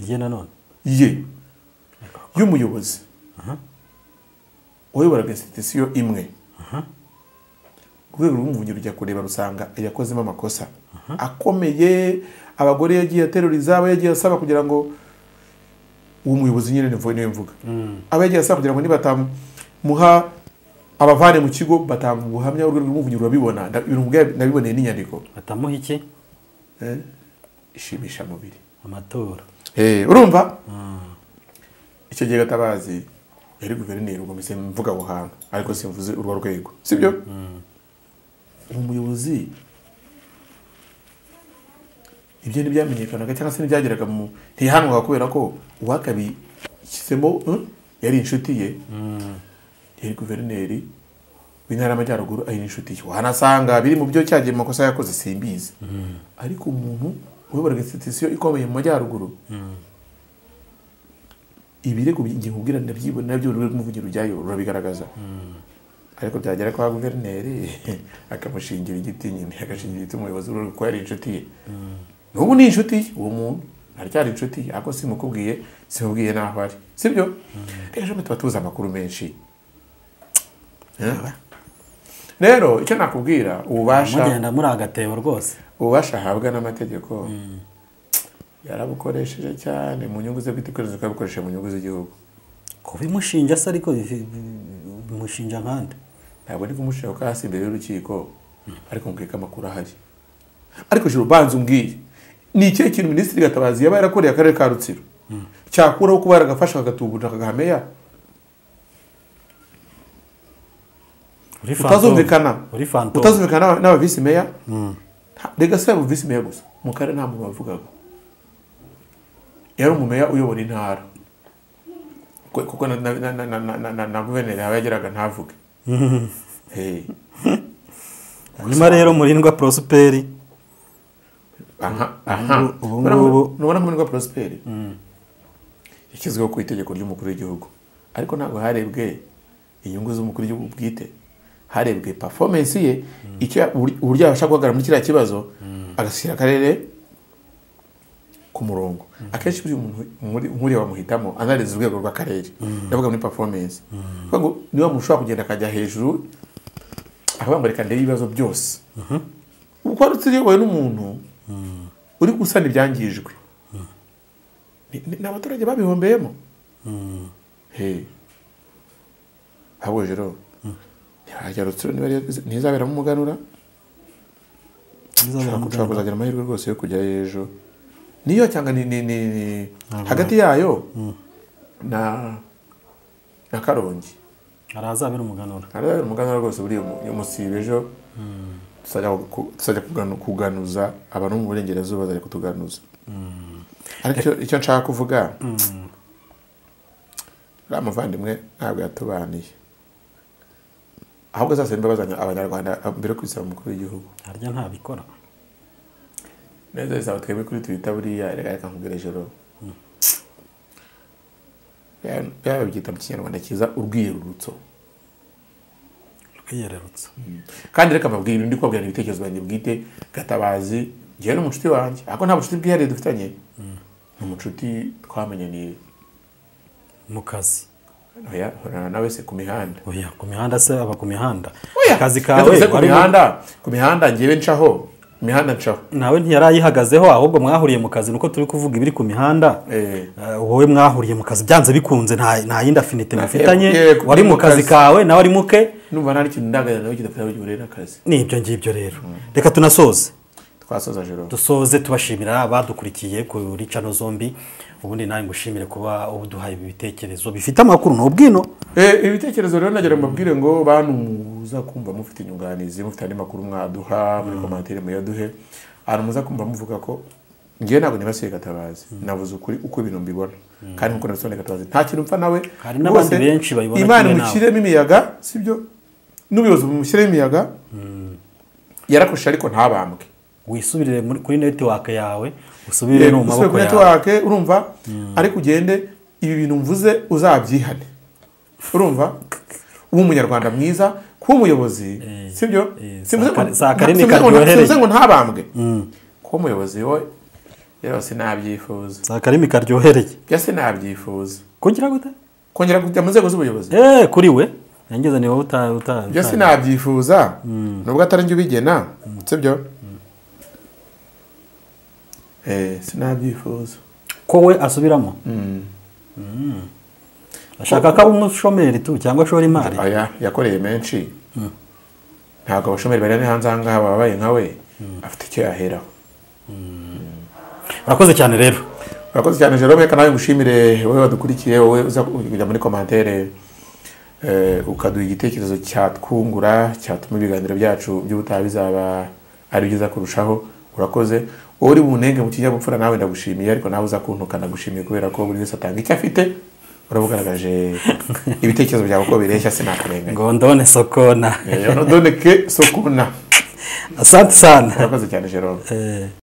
B: ye nanone
A: ye y'umuyobozi uyobora institusiyo imwe urwego rw'umuvunyi rujya kureba rusanga yakozemo amakosa akomeye abagore yagiye ateruriza abo yagiye asaba kugira ngo uwo muyobozi nyine nivuye niwe mvuga aba yagiye asaba kugira ngo nibatamuha abavane mu kigo batanga ubuhamya urwego rw'umuvunyi rurabibona Nda- ibintu nk'ibyo nabiboneye n'inyandiko
B: batamuha iki
A: Eh, ishimisha mubiri
B: amatora
A: Eh, urumva icyo gihe gatabazi yari guverineri ubwo mbese mvuga aho hantu ariko simvuze urwo rwego sibyo umuyobozi ibyo ntibyamenyekanaga cyangwa se ntibyageraga mu ntihanwaga kubera ko uwakabishyizemo eh, yari inshuti ye yari guverineri w'intara y'amajyaruguru ari n'inshuti ye wanasanga biri mu byo cyagiye mu makosa yakoze simbizi ariko umuntu uyoboraga institusiyo ikomeye mu majyaruguru ibirego igihe ubwira ndabyibona nabyo urwego rw'umuvugiro rujyayo rurabigaragaza ariko byagera kwa guverineri akamushingira igiti nyine agashingira igiti umuyobozi w'urwego kuko yari inshuti ye n'ubu ni inshuti ye, uwo muntu aracyari inshuti ye ariko simukubwiye simubwiye n'aho ari sibyo rero jamwe tuba tuzi amakuru menshi rero icyo nakubwira ububasha
B: mugenda muri agatebo rwose
A: ububasha ahabwa n'amategeko yarabukoresheje cyane mu nyungu ze bwite ikoreza ukabukoresha mu nyungu z'igihugu
B: kubimushinja se ariko bivi- bi- bimushinja nkande
A: ntabwo ndi kumushyira ko hasi imbere y'urukiko ariko mbwirwa amakuru ahari ariko jiro ubanza umbwiye ni ikihe kintu minisitiri gatabazi yaba yarakoreye akarere ka rutsiro cyakuraho kuba yaragafasha akagatuburira akagahameya
B: Uri fantom.
A: utazumvikana
B: uri fantom.
A: utazumvikana n'aba- n'aba visi meya nta- rega si abo visi meya gusa mu karere nta muntu wabivugaga yari umumeya uyobora intara Ku- kuko na- na- na- na- na- na- na- na- na guverineri yaba yageraga ntavuge Hey.
B: hanyuma rero murindwa prosperi
A: aha aha
B: ubu
A: Nubona-
B: ngubu-
A: nubona nk'umurwa prosperi yashyizweho ku itegeko ry'umukuru w'igihugu ariko ntabwo harebwe inyungu z'umukuru w'igihugu bwite harebwe performance ye icyo ya- ubur- uburyo yabasha guhagarara muri kiriya kibazo agashyira akarere ku murongo akenshi buri muntu muri- nk'uriya bamuhitamo anariza urwego rw'akarere ndavuga muri performance Kuvuga ngo niba umuntu ushobora kugenda akajya hejuru akavuga ngo reka ndebe ibibazo byose kuko ndetse uyobowe n'umuntu uri gusana ibyangijwe Ni- ni ni abaturage babihombeyemo Hey. ahubwo rero ntihajya rutsiro niba ari- ntizaberamo umuganura ushobora kuzagira amahirwe rwose yo kujyayo ejo niyo cyangwa ni, ni, ni, ni hagati yayo na na karongi
B: hari azabera umuganura
A: hariya umuganura rwose buriya umu- umusibe ejo tuzajya ku- tuzajya kuganu- kuganuza abantu bo mu burengerazuba bazajya kutuganuza ariko icyo- icyo nshaka kuvuga uriya muvandimwe ntabwo yatubaniye ahubwo azasaba imbabazi abanya- abanyarwanda mbere yo kubisaba umukuru w'igihugu
B: harya ntabikora
A: neza bisaba twebwe kuri twita buriya reka reka nkubwire ijoro byaba byita mu kinyarwanda cyiza urwiyerurutso
B: rwiyererutsa
A: kandi reka mbabwire ndi kubabwira ibitekerezo byanjye bwite gatabazi njyewe n'umucuti wanjye ariko nta bucuti bwihariye dufitanye ni umucuti twamenyaniye
B: mu kazi
A: oya nkorana nawe se ku mihanda
B: oya ku mihanda se aba ku mihanda
A: Oya,
B: akazi
A: natwe
B: kawe
A: se ku
B: wari-
A: mihanda ku mihanda njyewe ncaho imihanda ncaho
B: nawe ntiyari ayihagazeho ahubwo mwahuriye mu kazi nuko turi kuvuga ibiri ku mihanda
A: Eh.
B: Eh, wowe mwahuriye mu kazi byanze bikunze nta nta yindi afinite
A: eh,
B: mufitanye
A: eh,
B: wari
A: mu
B: mu kazi
A: kazi.
B: kawe nawe ari muke
A: numva nta n'ikintu ndangagana nawe kidafite aho gihuriye n'akazi
B: ni ibyo ngibyo rero reka tunasoze
A: twasoza joro
B: dusoze tubashimira abadukurikiye kuri cano zombi ubundi nawe ngushimire kuba uduhaye ibi bitekerezo bifite amakuru n'ubwino
A: Eh, ibitekerezo rero nagira ngo mbabwire ngo bantu muza kumva mufite inyunganizi mufite andi makuru mwaduha muri komantere muyaduhe ahantu muza kumva muvuga ko ngewe ntabwo nibasiye gatabazi navuze ukuri uko ibintu mbibona kandi nkuko nabisobanuye gatabazi nta kintu mpfa nawe
B: Hari n'abandi
A: rwose,
B: benshi bayibona
A: imana
B: kimwe nawe.
A: imushyiremo imiyaga sibyo n'ubuyobozi bumushyiremo imiyaga yarakoresheje ariko ntabambwe
B: wisubirire muri- kuri netiwake yawe usubire no
A: usubire
B: mu maboko
A: kuri
B: yawe
A: netiwake urumva ariko ugende ibi bintu mvuze uzabyihane urumva uba umunyarwanda mwiza kuba umuyobozi sibyo
B: eh,
A: simvuze
B: saa kare-
A: ngo-
B: saa kare ni
A: simvuze ngo-
B: karyohereye.
A: simvuze ngo ntabambwe kuba umuyobozi we rero sinabyifuza
B: si akarimi karyohereye
A: bya sinabyifuza
B: kugira gute
A: kongera kujya mu nzego z'ubuyobozi
B: eee kuri we yangeze ni wowe uta uta-
A: byo
B: uta-
A: sinabyifuza nubwo atari njye ubigena sibyo Eh, sinabyifuza
B: ko we asubiramo Mm. ashaka ko aba umushomeri tu cyangwa ashora imari
A: aya yakoreye menshi ntabwo abashomeri bari ari hanze ahangaha babaye nka we afite icyo yaheraho
B: urakoze cyane rero
A: urakoze cyane jerome reka nawe ngushimire wowe wadukurikiye wowe uza kujya muri komantere eh, ukaduha igitekerezo cyatwungura cyatuma ibiganiro byacu by'ubutaha bizaba ari byiza kurushaho urakoze wowe uri bunenge mu kinyabupfura nawe ndagushimiye ariko nawe uza kuntuka ndagushimiye kubera ko buri wese atanga icyo afite urabugaragaje ibitekerezo byawe uko bireshya sinakurenganya
B: ngo ndone sokona
A: Eh, doneke sokuna
B: asante sana
A: urakoze cyane jerome
B: Eh.